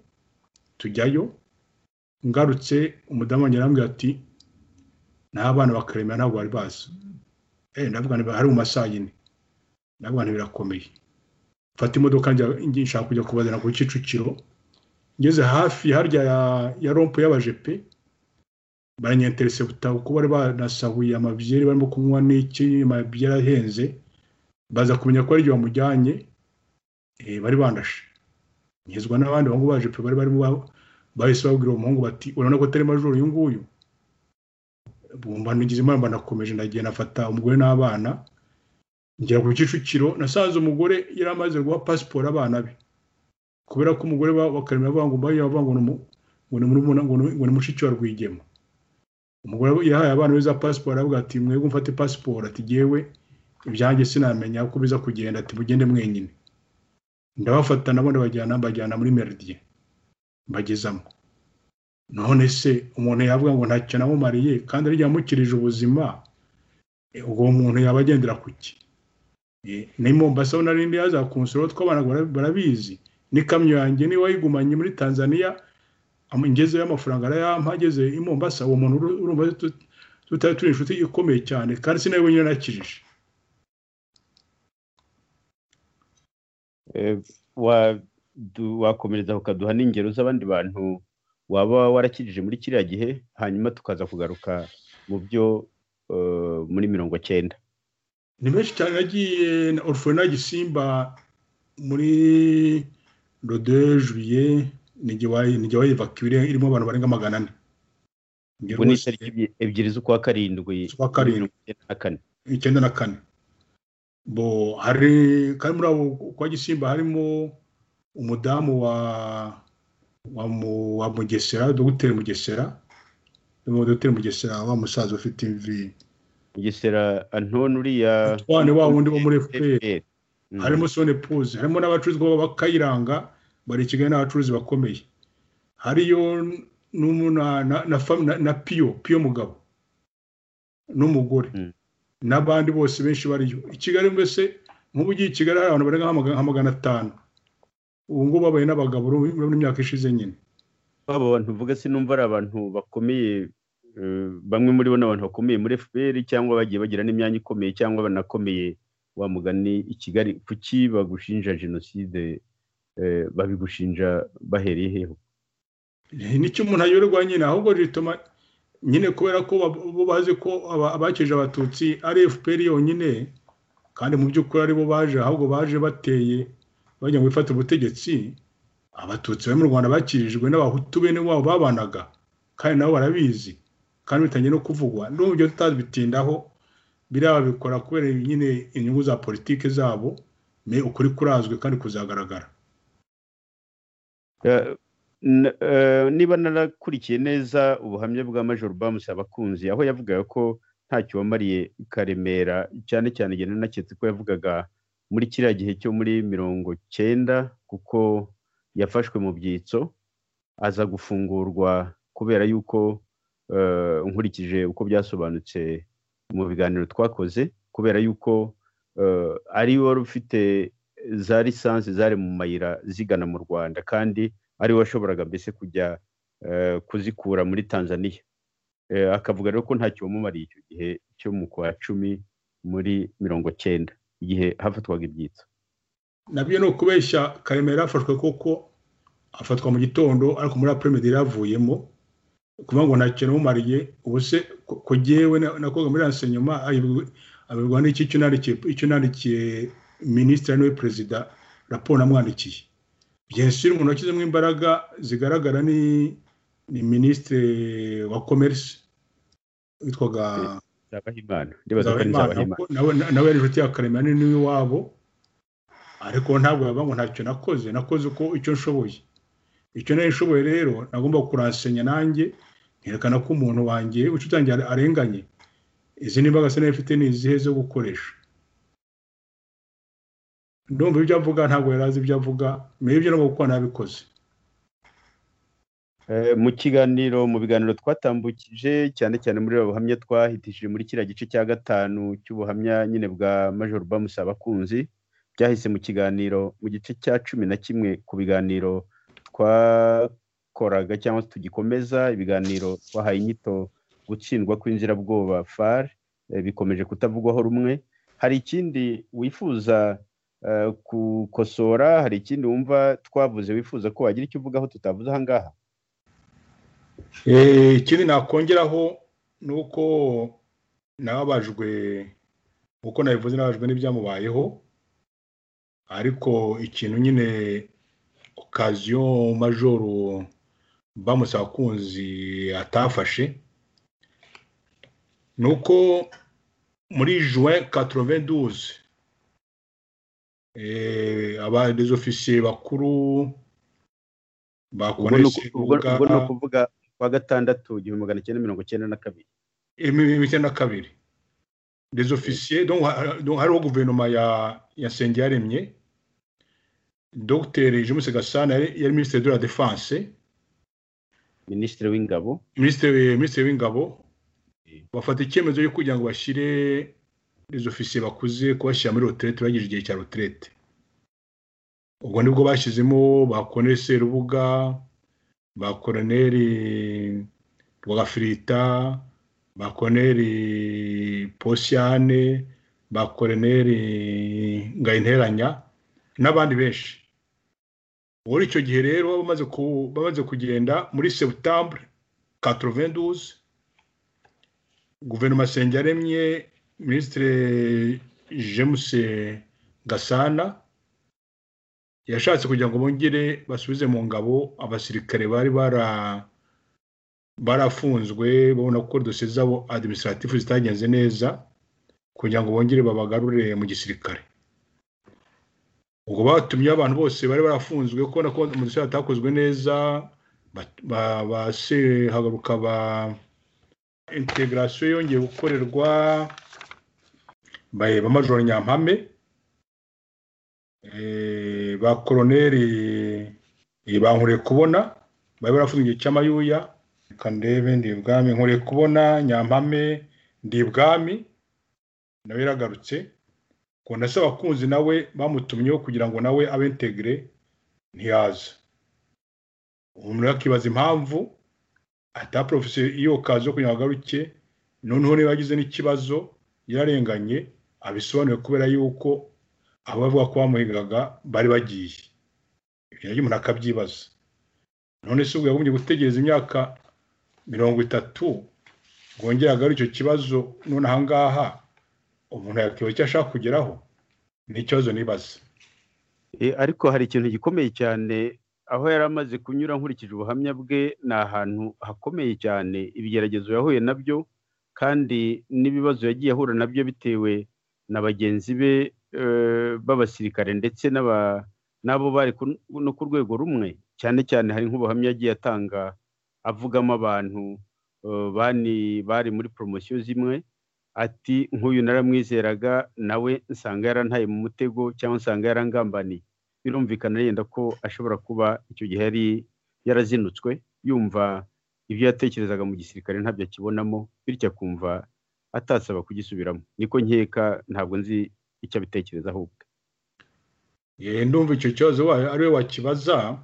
tujyayo ngarutse umudamu wanjye arambwira ati n'abana bakaremera ntabwo bari bazi eh ndavuga niba hari mu masaha yine ndavuga nti birakomeye mfata imodoka njya nshaka kujya kubazana ku Kicukiro ngeze hafi harya ya, ya rompo y'abajepe baranyenterese butabo kuko bari banasahuye amabyeri barimo kunywa n'iki amabyeri ahenze baza kumenya ko ari igihe bamujyanye bari bandashe nkizwa n'abandi bahungu baje pe bari barimo bahise babwira umuhungu bati urabona ko atari majoro uyu nguyu bumva ntigize impamvu nakomeje ndagiye nafata umugore n'abana ngera ku kicukiro nasanze umugore yari amaze guha pasiporo abana be kubera ko umugore bakaremera avuga ngo ngo ni mushiki wa rwigema umugore yahaye abana beza pasiporo aravuga ati mwebwe mfate pasiporo ati ngewe ibyanjye sinamenya uko biza kugenda ati mugende mwenyine ndabafata nabo ndabajyana mbajyana muri meridien mbagezamo none se umuntu yavuga ngo ntacyo namumariye kandi arya yamukirije ubuzima ubwo umuntu yaba agendera ku ki ni mombasa ho narindi yazakunsoro tw'abana barabizi n'ikamyo yanjye niba yigumanye muri tanzania ngezeyo amafaranga arayampa ageze i mombasa uwo muntu urumva tutari turi inshuti ikomeye cyane kandi sinawe wenyine nakijije wakomereza ukaduha n'ingero z'abandi bantu waba warakijije muri kiriya gihe hanyuma tukaza kugaruka mu byo muri mirongo cyenda ni benshi cyane nagiye na orufurena gisimba muri rode juye nijya wayivakira irimo abantu barenga magana ane ubwo ni itariki ebyiri z'ukwa karindwi z'ukwa karindwi na kane icyenda na kane bo hari kandi muri abo kwa gisimba harimo umudamu wa wa mu- wa mugesera dogiteri mugesera Harimo dogiteri mugesera wa musaza ufite imvi Mugesera Antoine uriya twane wa wundi wo muri fpr FPR. Mm. harimo sone puzi harimo n'abacuruzi baba bakayiranga bari i kigali n'abacuruzi bakomeye hariyo n'umu- na, na, na, fam- na, na piyo piyo mugabo n'umugore Mm. n'abandi bose benshi bariyo i kigali mbese nk'ubu ugiye i kigali hari abantu barenga nka maga- nka magana atanu ubu ngubu babaye n'abagabo urabona imyaka ishize nyine abo bantu uvuga sinumva ari abantu bakomeye eh, bamwe muri bo ni abantu bakomeye muri FPR cyangwa bagiye bagira n'imyanya ikomeye cyangwa banakomeye wa mugani i Kigali kuki bagushinja jenoside eh, babigushinja bahereye heho nicyo umuntu ayoberwa nyine ahubwo rituma nyine kubera ko ba- bo bazi ko aba- abakije abatutsi ari fpr yonyine kandi mu by'ukuri ari bo baje ahubwo baje bateye bajya ngo bifate ubutegetsi abatutsi bari mu rwanda bakirijwe n'abahutu bene wabo babanaga kandi nabo barabizi kandi bitangiye no kuvugwa n'ubu byo tutabitindaho biriya babikora kubera nyine inyungu za politiki zabo me ukuri kurazwi kandi kuzagaragara Eh, n- eh, niba narakurikiye neza ubuhamya bwa major bamusi abakunzi aho yavugaga ko ntacyo wamariye karemera cyane cyane igihe nanaketse ko yavugaga muri kiriya gihe cyo muri mirongo cyenda kuko yafashwe mu byitso aza gufungurwa kubera yuko eh, nkurikije uko byasobanutse mu biganiro twakoze kubera yuko eh, ari wari ufite za lisansi zari mu mayira zigana mu rwanda kandi ari we washoboraga mbese kujya eh, kuzikura muri tanzania Eh, akavuga rero ko ntacyo wamumariye icyo gihe cyo mu kwa cumi muri mirongo cyenda igihe hafatwaga ibyitso nabyo ni ukubeshya karemera yafashwe kuko afatwa mu gitondo ariko muri apremedi yaravuyemo kuvuga ngo nta kintu umumariye ubu se ko- ko jyewe na- nakoga muri renseignement ayibwi- abibwa n'iki icyo nandikiye icyo nandikiye minisitiri niwe perezida raporo namwandikiye byensiri mu ntoki ze mo imbaraga zigaragara ni ni minisitiri wa commerce witwaga nzabahimana ndibaza ko ari Nzabahimana, nzabahimana kuko nawe nawe yari inshuti ya karemera ni n'iwabo ariko ntabwo yavuga ngo ntacyo nakoze nakoze uko icyo nshoboye icyo nari nshoboye rero nagomba kuransenya nanjye nkerekana ko umuntu wanjye inshuti yanjye are- arenganye izi nimbaraga se nayo ifite ni izihe zo gukoresha ndumva ibyo avuga ntabwo yari azi ibyo avuga mbere ibyo nabwo kuko nabikoze Eh, mu kiganiro mu biganiro twatambukije cyane cyane muri abo buhamya twahitishije muri kiriya gice cya gatanu cy'ubuhamya nyine bwa major bamusa abakunzi byahise mu kiganiro mu gice cya cumi na kimwe ku biganiro twakoraga cyangwa se tugikomeza ibiganiro twahaye inyito gutsindwa kw'inzirabwoba far eh, bikomeje kutavugwaho rumwe hari ikindi wifuza eh, gukosora hari ikindi wumva twavuze wifuza ko wagira icyo uvugaho tutavuze aha ngaha Eh, ikindi nakongeraho ni uko nababajwe uko nabivuze nababajwe n'ibyamubayeho ariko ikintu nyine okaziyo majoro bamusaba kunzi atafashe ni uko muri juwe 92 eh, aba des officiers bakuru ba ubwo ni Konesi uku- ubwo- Rubuga- ubwo ni ukuvuga kwa gatandatu igihumbi magana cyenda mirongo cyenda na kabiri imibiri na kabiri des officiers donc ha- donc hariho guverinoma ya ya Nsengiyaremye dogiteri James Gasana yari yari minisitiri de la defense minisitiri w'ingabo minisitiri minisitiri w'ingabo Mm. bafata icyemezo cyo kugira ngo bashyire des officiers bakuze kubashyira muri retraite bagije igihe cya retraite ubwo nibwo bashyizemo ba Colonel Serubuga ba Colonel Rwagafirita ba Colonel Posiane ba Colonel Ngayinteranya n'abandi benshi muri icyo gihe rero bamaze ku- bamaze kugenda muri septembre 92 guverinoma Nsengiyaremye minisitiri James Gasana yashatse kugira ngo bongere basubize mu ngabo abasirikare bari bara barafunzwe babona ko dosiye zabo administratif zitagenze neza kugira ngo bongere babagarure mu gisirikare ubwo batumye abantu bose bari barafunzwe ko na komisiyo hatakozwe neza basehagaruka ba integarasiyo yongeye gukorerwa ba majoro nyampame ba koroneri bankure kubona bari barafunze igihe cy'amayuya reka ndebe ndi ibwami nkure kubona nyampame ndi ibwami nawe yaragarutse ngo ndase abakunzi nawe bamutumyeho kugira ngo nawe abe integire ntiyaze umuntu yakibaza impamvu ataporofesiyo iyo kazi yo kugira ngo agaruke noneho niba yagize n'ikibazo yararenganye abisobanuye kubera yuko abo bavuga ko bamuhigaga bari bagiye ibyo nabyo umuntu akabyibaza none se ubwo yagombye gutegereza imyaka mirongo itatu bwongera agarura icyo kibazo none ahangaha umuntu yakibaza icyo ashaka kugeraho ni ikibazo nibaza ariko hari ikintu gikomeye cyane aho yari amaze kunyura nkurikije ubuhamya bwe ni ahantu hakomeye cyane ibigeragezo yahuye nabyo kandi n'ibibazo yagiye ahura nabyo bitewe na bagenzi be b'abasirikare ndetse n'abo bari no ku rwego rumwe cyane cyane hari nk'ubuhamya yagiye atanga avugamo abantu bari muri poromosiyo zimwe ati nk'uyu naramwizeraga nawe nsanga yarantaye mu mutego cyangwa nsanga yarangambaniye birumvikana yenda ko ashobora kuba icyo gihe yari yarazinutswe yumva ibyo yatekerezaga mu gisirikare ntabyo akibonamo bityo akumva atasaba kugisubiramo niko nkeka ntabwo nzi icyo abitekereza ahubwo ndumva icyo kibazo ari we wakibaza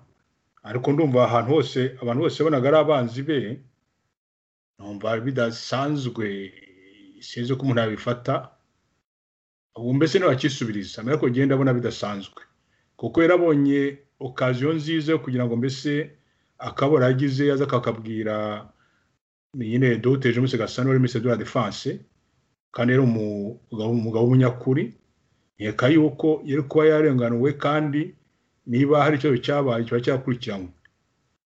ariko ndumva ahantu hose abantu bose bonaga ari abanzi be numva bidasanzwe sinzi ko umuntu yabifata ubu mbese ntiwakisubiriza mbere ko ugenda abona bidasanzwe kuko yarabonye okaziyo nziza yo kugira ngo mbese akabora agize yaza kakabwira nyine doteje umunsi gasana wari minisitiri de la defanse kandi yari umugabo w'umunyakuri nkeka yuko yari kuba yarenganuwe kandi niba hari ikibazo cyabaye kiba cyakurikiranwe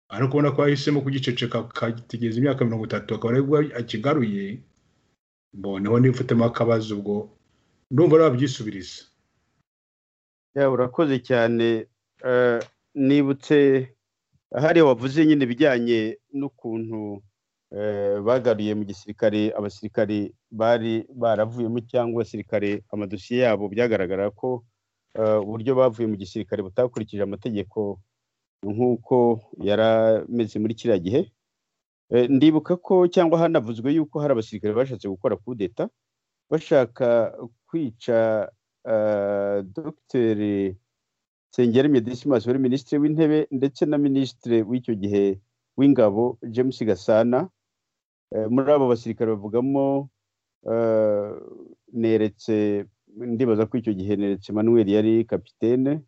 ariko ubona ko yahisemo kugiceceka akategereza imyaka mirongo itatu akaba aribwo akigaruye mboneho nifutemo akabazo ubwo ndumva ari wabyisubiriza urakoze cyane nibutse hariya wavuze nyine ibijyanye n'ukuntu bagaruye mu gisirikare abasirikare bari baravuyemo cyangwa abasirikare amadosiye yabo byagaragara ko uburyo bavuye mu gisirikare butakurikije amategeko nk'uko yari ameze muri kiriya gihe ndibuka ko cyangwa hanavuzwe yuko hari abasirikare bashatse gukora kudeta bashaka kwica dogiteri sengeri medisimas wari minisitiri w'intebe ndetse na minisitiri w'icyo gihe w'ingabo james gasana muri abo basirikare bavugamo neretse ndibaza ko icyo gihe neretse manuel yari kapitene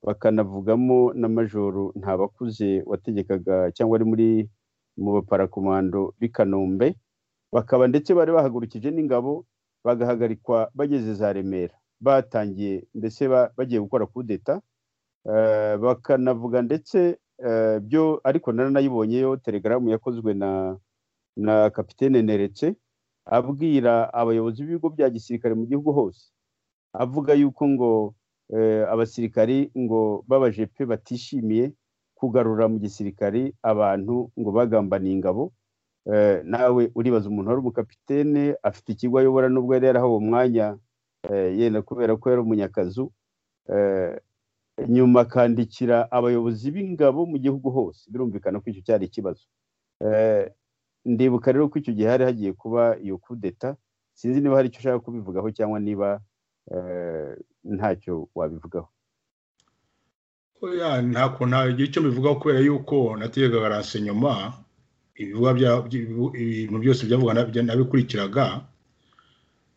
bakanavugamo na majoro ntabakuze wategekaga cyangwa ari muri mu baparakomando b'i kanombe bakaba ndetse bari bahagurukije n'ingabo bagahagarikwa bageze za remera batangiye mbese bagiye gukora kudeta bakanavuga ndetse byo ariko naranayibonyeyo telegaramu yakozwe na na kapitene neretse abwira abayobozi b'ibigo bya gisirikare mu gihugu hose avuga yuko ngo abasirikari ngo b'abajepe batishimiye kugarura mu gisirikare abantu ngo bagambaniye ingabo nawe uribaza umuntu wari umukapitene afite ikigo ayobora nubwo yari yarahawe umwanya yenda kubera ko yari umunyakazu nyuma akandikira abayobozi b'ingabo mu gihugu hose birumvikana ko icyo cyari ikibazo ndibuka rero ko icyo gihe hari hagiye kuba iyo kudeta sinzi niba hari icyo ushaka kubivugaho cyangwa niba ntacyo wabivugaho nta kuntu igihe cyo mbivugaho kubera yuko nategaga renseignement ibintu byose byavugwa nabikurikiraga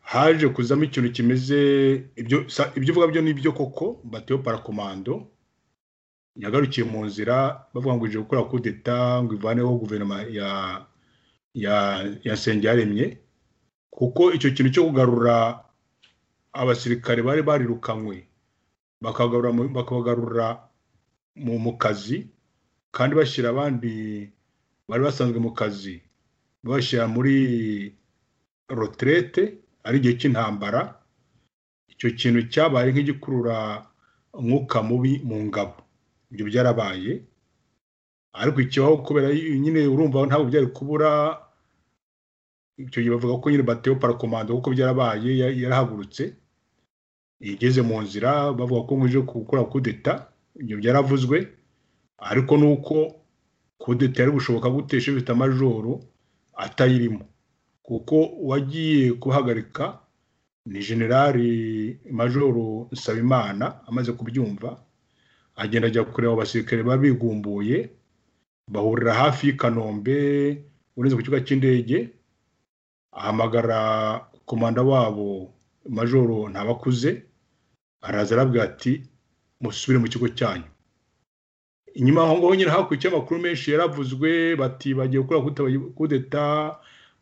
haje kuzamo ikintu kimeze ibyo uvuga byo ni byo koko batiyo parakomando yagarukiye mu nzira bavuga ngo ije gukora kudeta ngo ivaneho guverinoma ya ya ya yaremye kuko icyo kintu cyo kugarura abasirikare bari barirukanywe bakabagarura mu kazi kandi bashyira abandi bari basanzwe mu kazi babashyira muri roterete ari igihe cy'intambara icyo kintu cyabaye nk'igikurura umwuka mubi mu ngabo ibyo byarabaye ariko ikibaho kubera nyine urumva ntabwo byari kubura icyo gihe bavuga ko nyine bateye parakomando kuko byarabaye yarahagurutse igeze mu nzira bavuga ko nkuje gukora kudeta ibyo byaravuzwe ariko ni uko kudeta yari gushoboka gutesha ifite amajoro atayirimo kuko uwagiye kuhagarika ni generali majoro nsabimana amaze kubyumva agenda ajya kureba abasirikare baba bigumbuye bahurira hafi y'i kanombe uretse ku kibuga cy'indege ahamagara komanda wabo majoro ntabakuze araza arabwira ati musubire mu kigo cyanyu inyuma aho ngaho nyine hakurikije amakuru menshi yaravuzwe bati bagiye gukora kudeta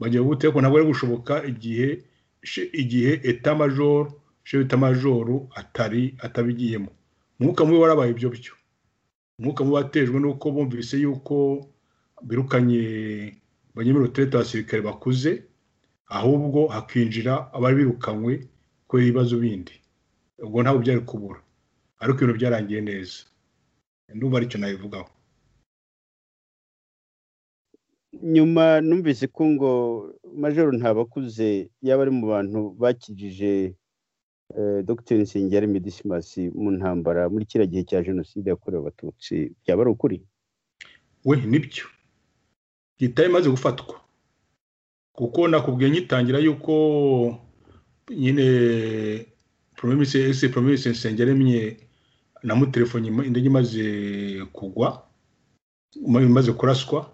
bagiye gute ariko ntabwo ari gushoboka igihe igihe etamajoro shefu etamajoro atari atabigiyemo umwuka mubi warabaye ibyo byo umwuka mubi watejwe nuko bumvise yuko birukanye banyemerera abasirikare bakuze ahubwo hakinjira abari birukanywe kubera ibibazo bindi ubwo ntabwo byari kubura ariko ibintu byarangiye neza ndumva aricyo nabivugaho nyuma numvise ko ngo majoro ntabakuze yaba ari mu bantu bakijije dogiteri nsengeri medisimasi mu ntambara muri kiriya gihe cya jenoside yakorewe abatutsi byaba ari ukuri we nibyo leta imaze gufatwa kuko nakubwiye nyitangira yuko nyine promise ese promise nsengeri mye namutelefoni indege imaze kugwa imaze kuraswa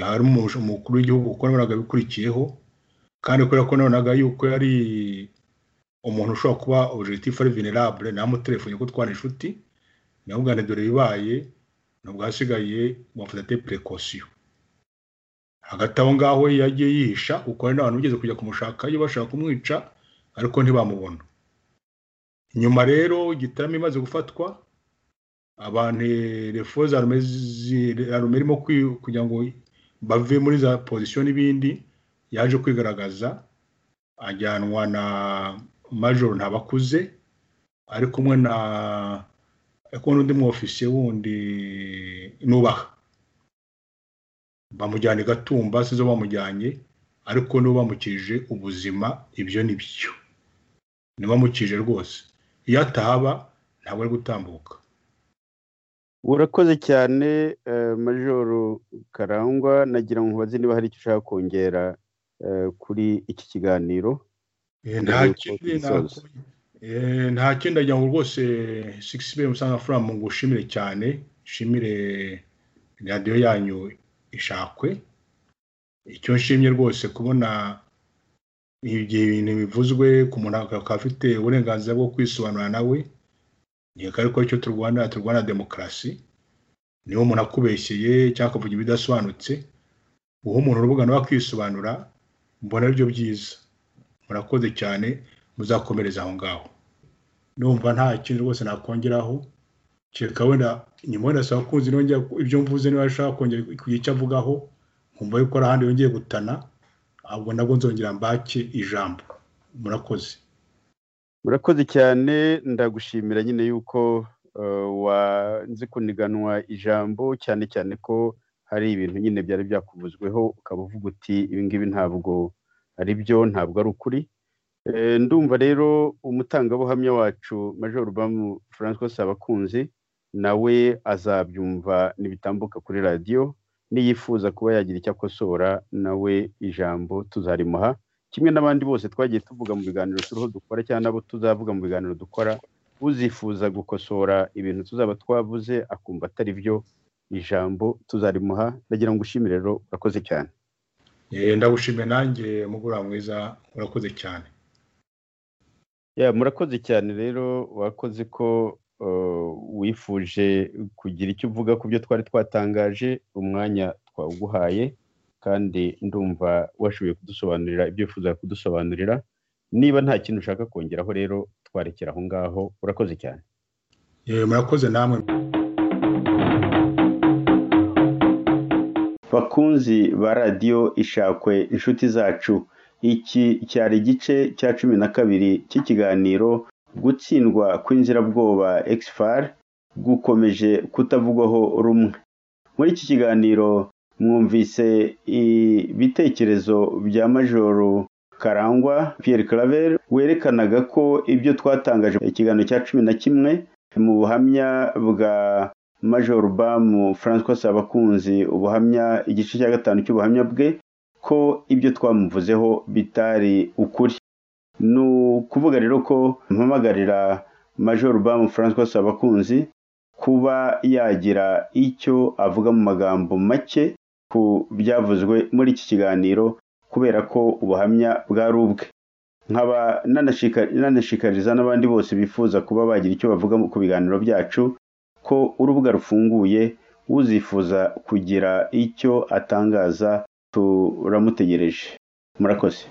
harimo umukuru w'igihugu kuko nabonaga bikurikiyeho kandi kubera ko nabonaga yuko yari umuntu ushobora kuba objectif ari venerable namutelefoni ko twana inshuti namubwira dore bibaye ntabwo hasigaye wafata te precaution hagati aho ngaho yagiye yihisha kuko hari n'abantu bigeze kujya kumushakayo bashaka kumwica ariko ntibamubona nyuma rero igitaramo imaze gufatwa abantu refo za rume irimo kugira ngo bave muri za pozisiyo n'ibindi yaje kwigaragaza ajyanwa na majoro ntabakuze ari kumwe na n'undi mu ofisiye wundi nubaha bamujyana i gatumba sizo bamujyanye ariko niba bamukije ubuzima ibyo ni byo niba bamukije rwose iyo atahaba ntabwo ari gutambuka urakoze cyane majoro karangwa nagira ngo mubaze niba hari icyo ushaka kongera kuri iki kiganiro nta kindi agira ngo rwose sigisi biri musanga furamu ngo ushimire cyane ushimire radiyo yanyu ishakwe icyo nshimye rwose kubona igihe ibintu bivuzwe ku muntu akaba afite uburenganzira bwo kwisobanura nawe ntiga ariko icyo turwana turwana demokarasi niba umuntu akubeshyeye cyangwa akavuga ibidasobanutse uha umuntu urubuga nawe akisobanura mbona aribyo byiza murakoze cyane muzakomereza aho ngaho numva nta kintu rwose nakongeraho kereka wenda nyuma wenda saa kunzi nongera ibyo mvuze niba ashaka kongera kugira icyo avugaho nkumva yuko hari ahandi yongeye gutana ahubwo nabwo nzongera mbake ijambo murakoze murakoze cyane ndagushimira nyine yuko wanze kuniganwa ijambo cyane cyane ko hari ibintu nyine byari byakuvuzweho ukaba uvuga uti ibingibi ntabwo ari byo ntabwo ari ukuri ndumva rero umutangabuhamya wacu major bamu francois sabakunzi nawe azabyumva ntibitambuka kuri radiyo niyifuza kuba yagira icyo akosora nawe ijambo tuzarimuha kimwe n'abandi bose twagiye tuvuga mu biganiro turiho dukora cyangwa nabo tuzavuga mu biganiro dukora uzifuza gukosora ibintu tuzaba twavuze akumva atari byo ijambo tuzarimuha ndagira ngo ushimire rero urakoze cyane ndagushimiye nanjye mugura mwiza murakoze cyane murakoze cyane rero wakoze ko wifuje kugira icyo uvuga ku byo twari twatangaje umwanya twawuguhaye kandi ndumva washoboye kudusobanurira ibyo wifuza kudusobanurira niba nta kintu ushaka kongeraho rero twarekera aho ngaho urakoze cyane murakoze namwe bakunzi ba radiyo ishakwe inshuti zacu iki cyari igice cya cumi na kabiri cy'ikiganiro gutsindwa kw'inzirabwoba exfar gukomeje kutavugwaho rumwe muri iki kiganiro mwumvise ibitekerezo bya majoro karangwa Pierre claver werekanaga ko ibyo twatangaje ikiganiro cya cumi na kimwe mu buhamya bwa majoro bamu francois sabakunzi ubuhamya igice cya gatanu cy'ubuhamya bwe ko ibyo twamuvuzeho bitari ukuri ni ukuvuga rero ko mpamagarira majoro bamu francois sabakunzi kuba yagira icyo avuga mu magambo make ku byavuzwe muri iki kiganiro kubera ko ubuhamya bwari ubwe nkaba nanashikariza n'abandi bose bifuza kuba bagira icyo bavuga ku biganiro byacu ko urubuga rufunguye uzifuza kugira icyo atangaza turamutegereje murakoze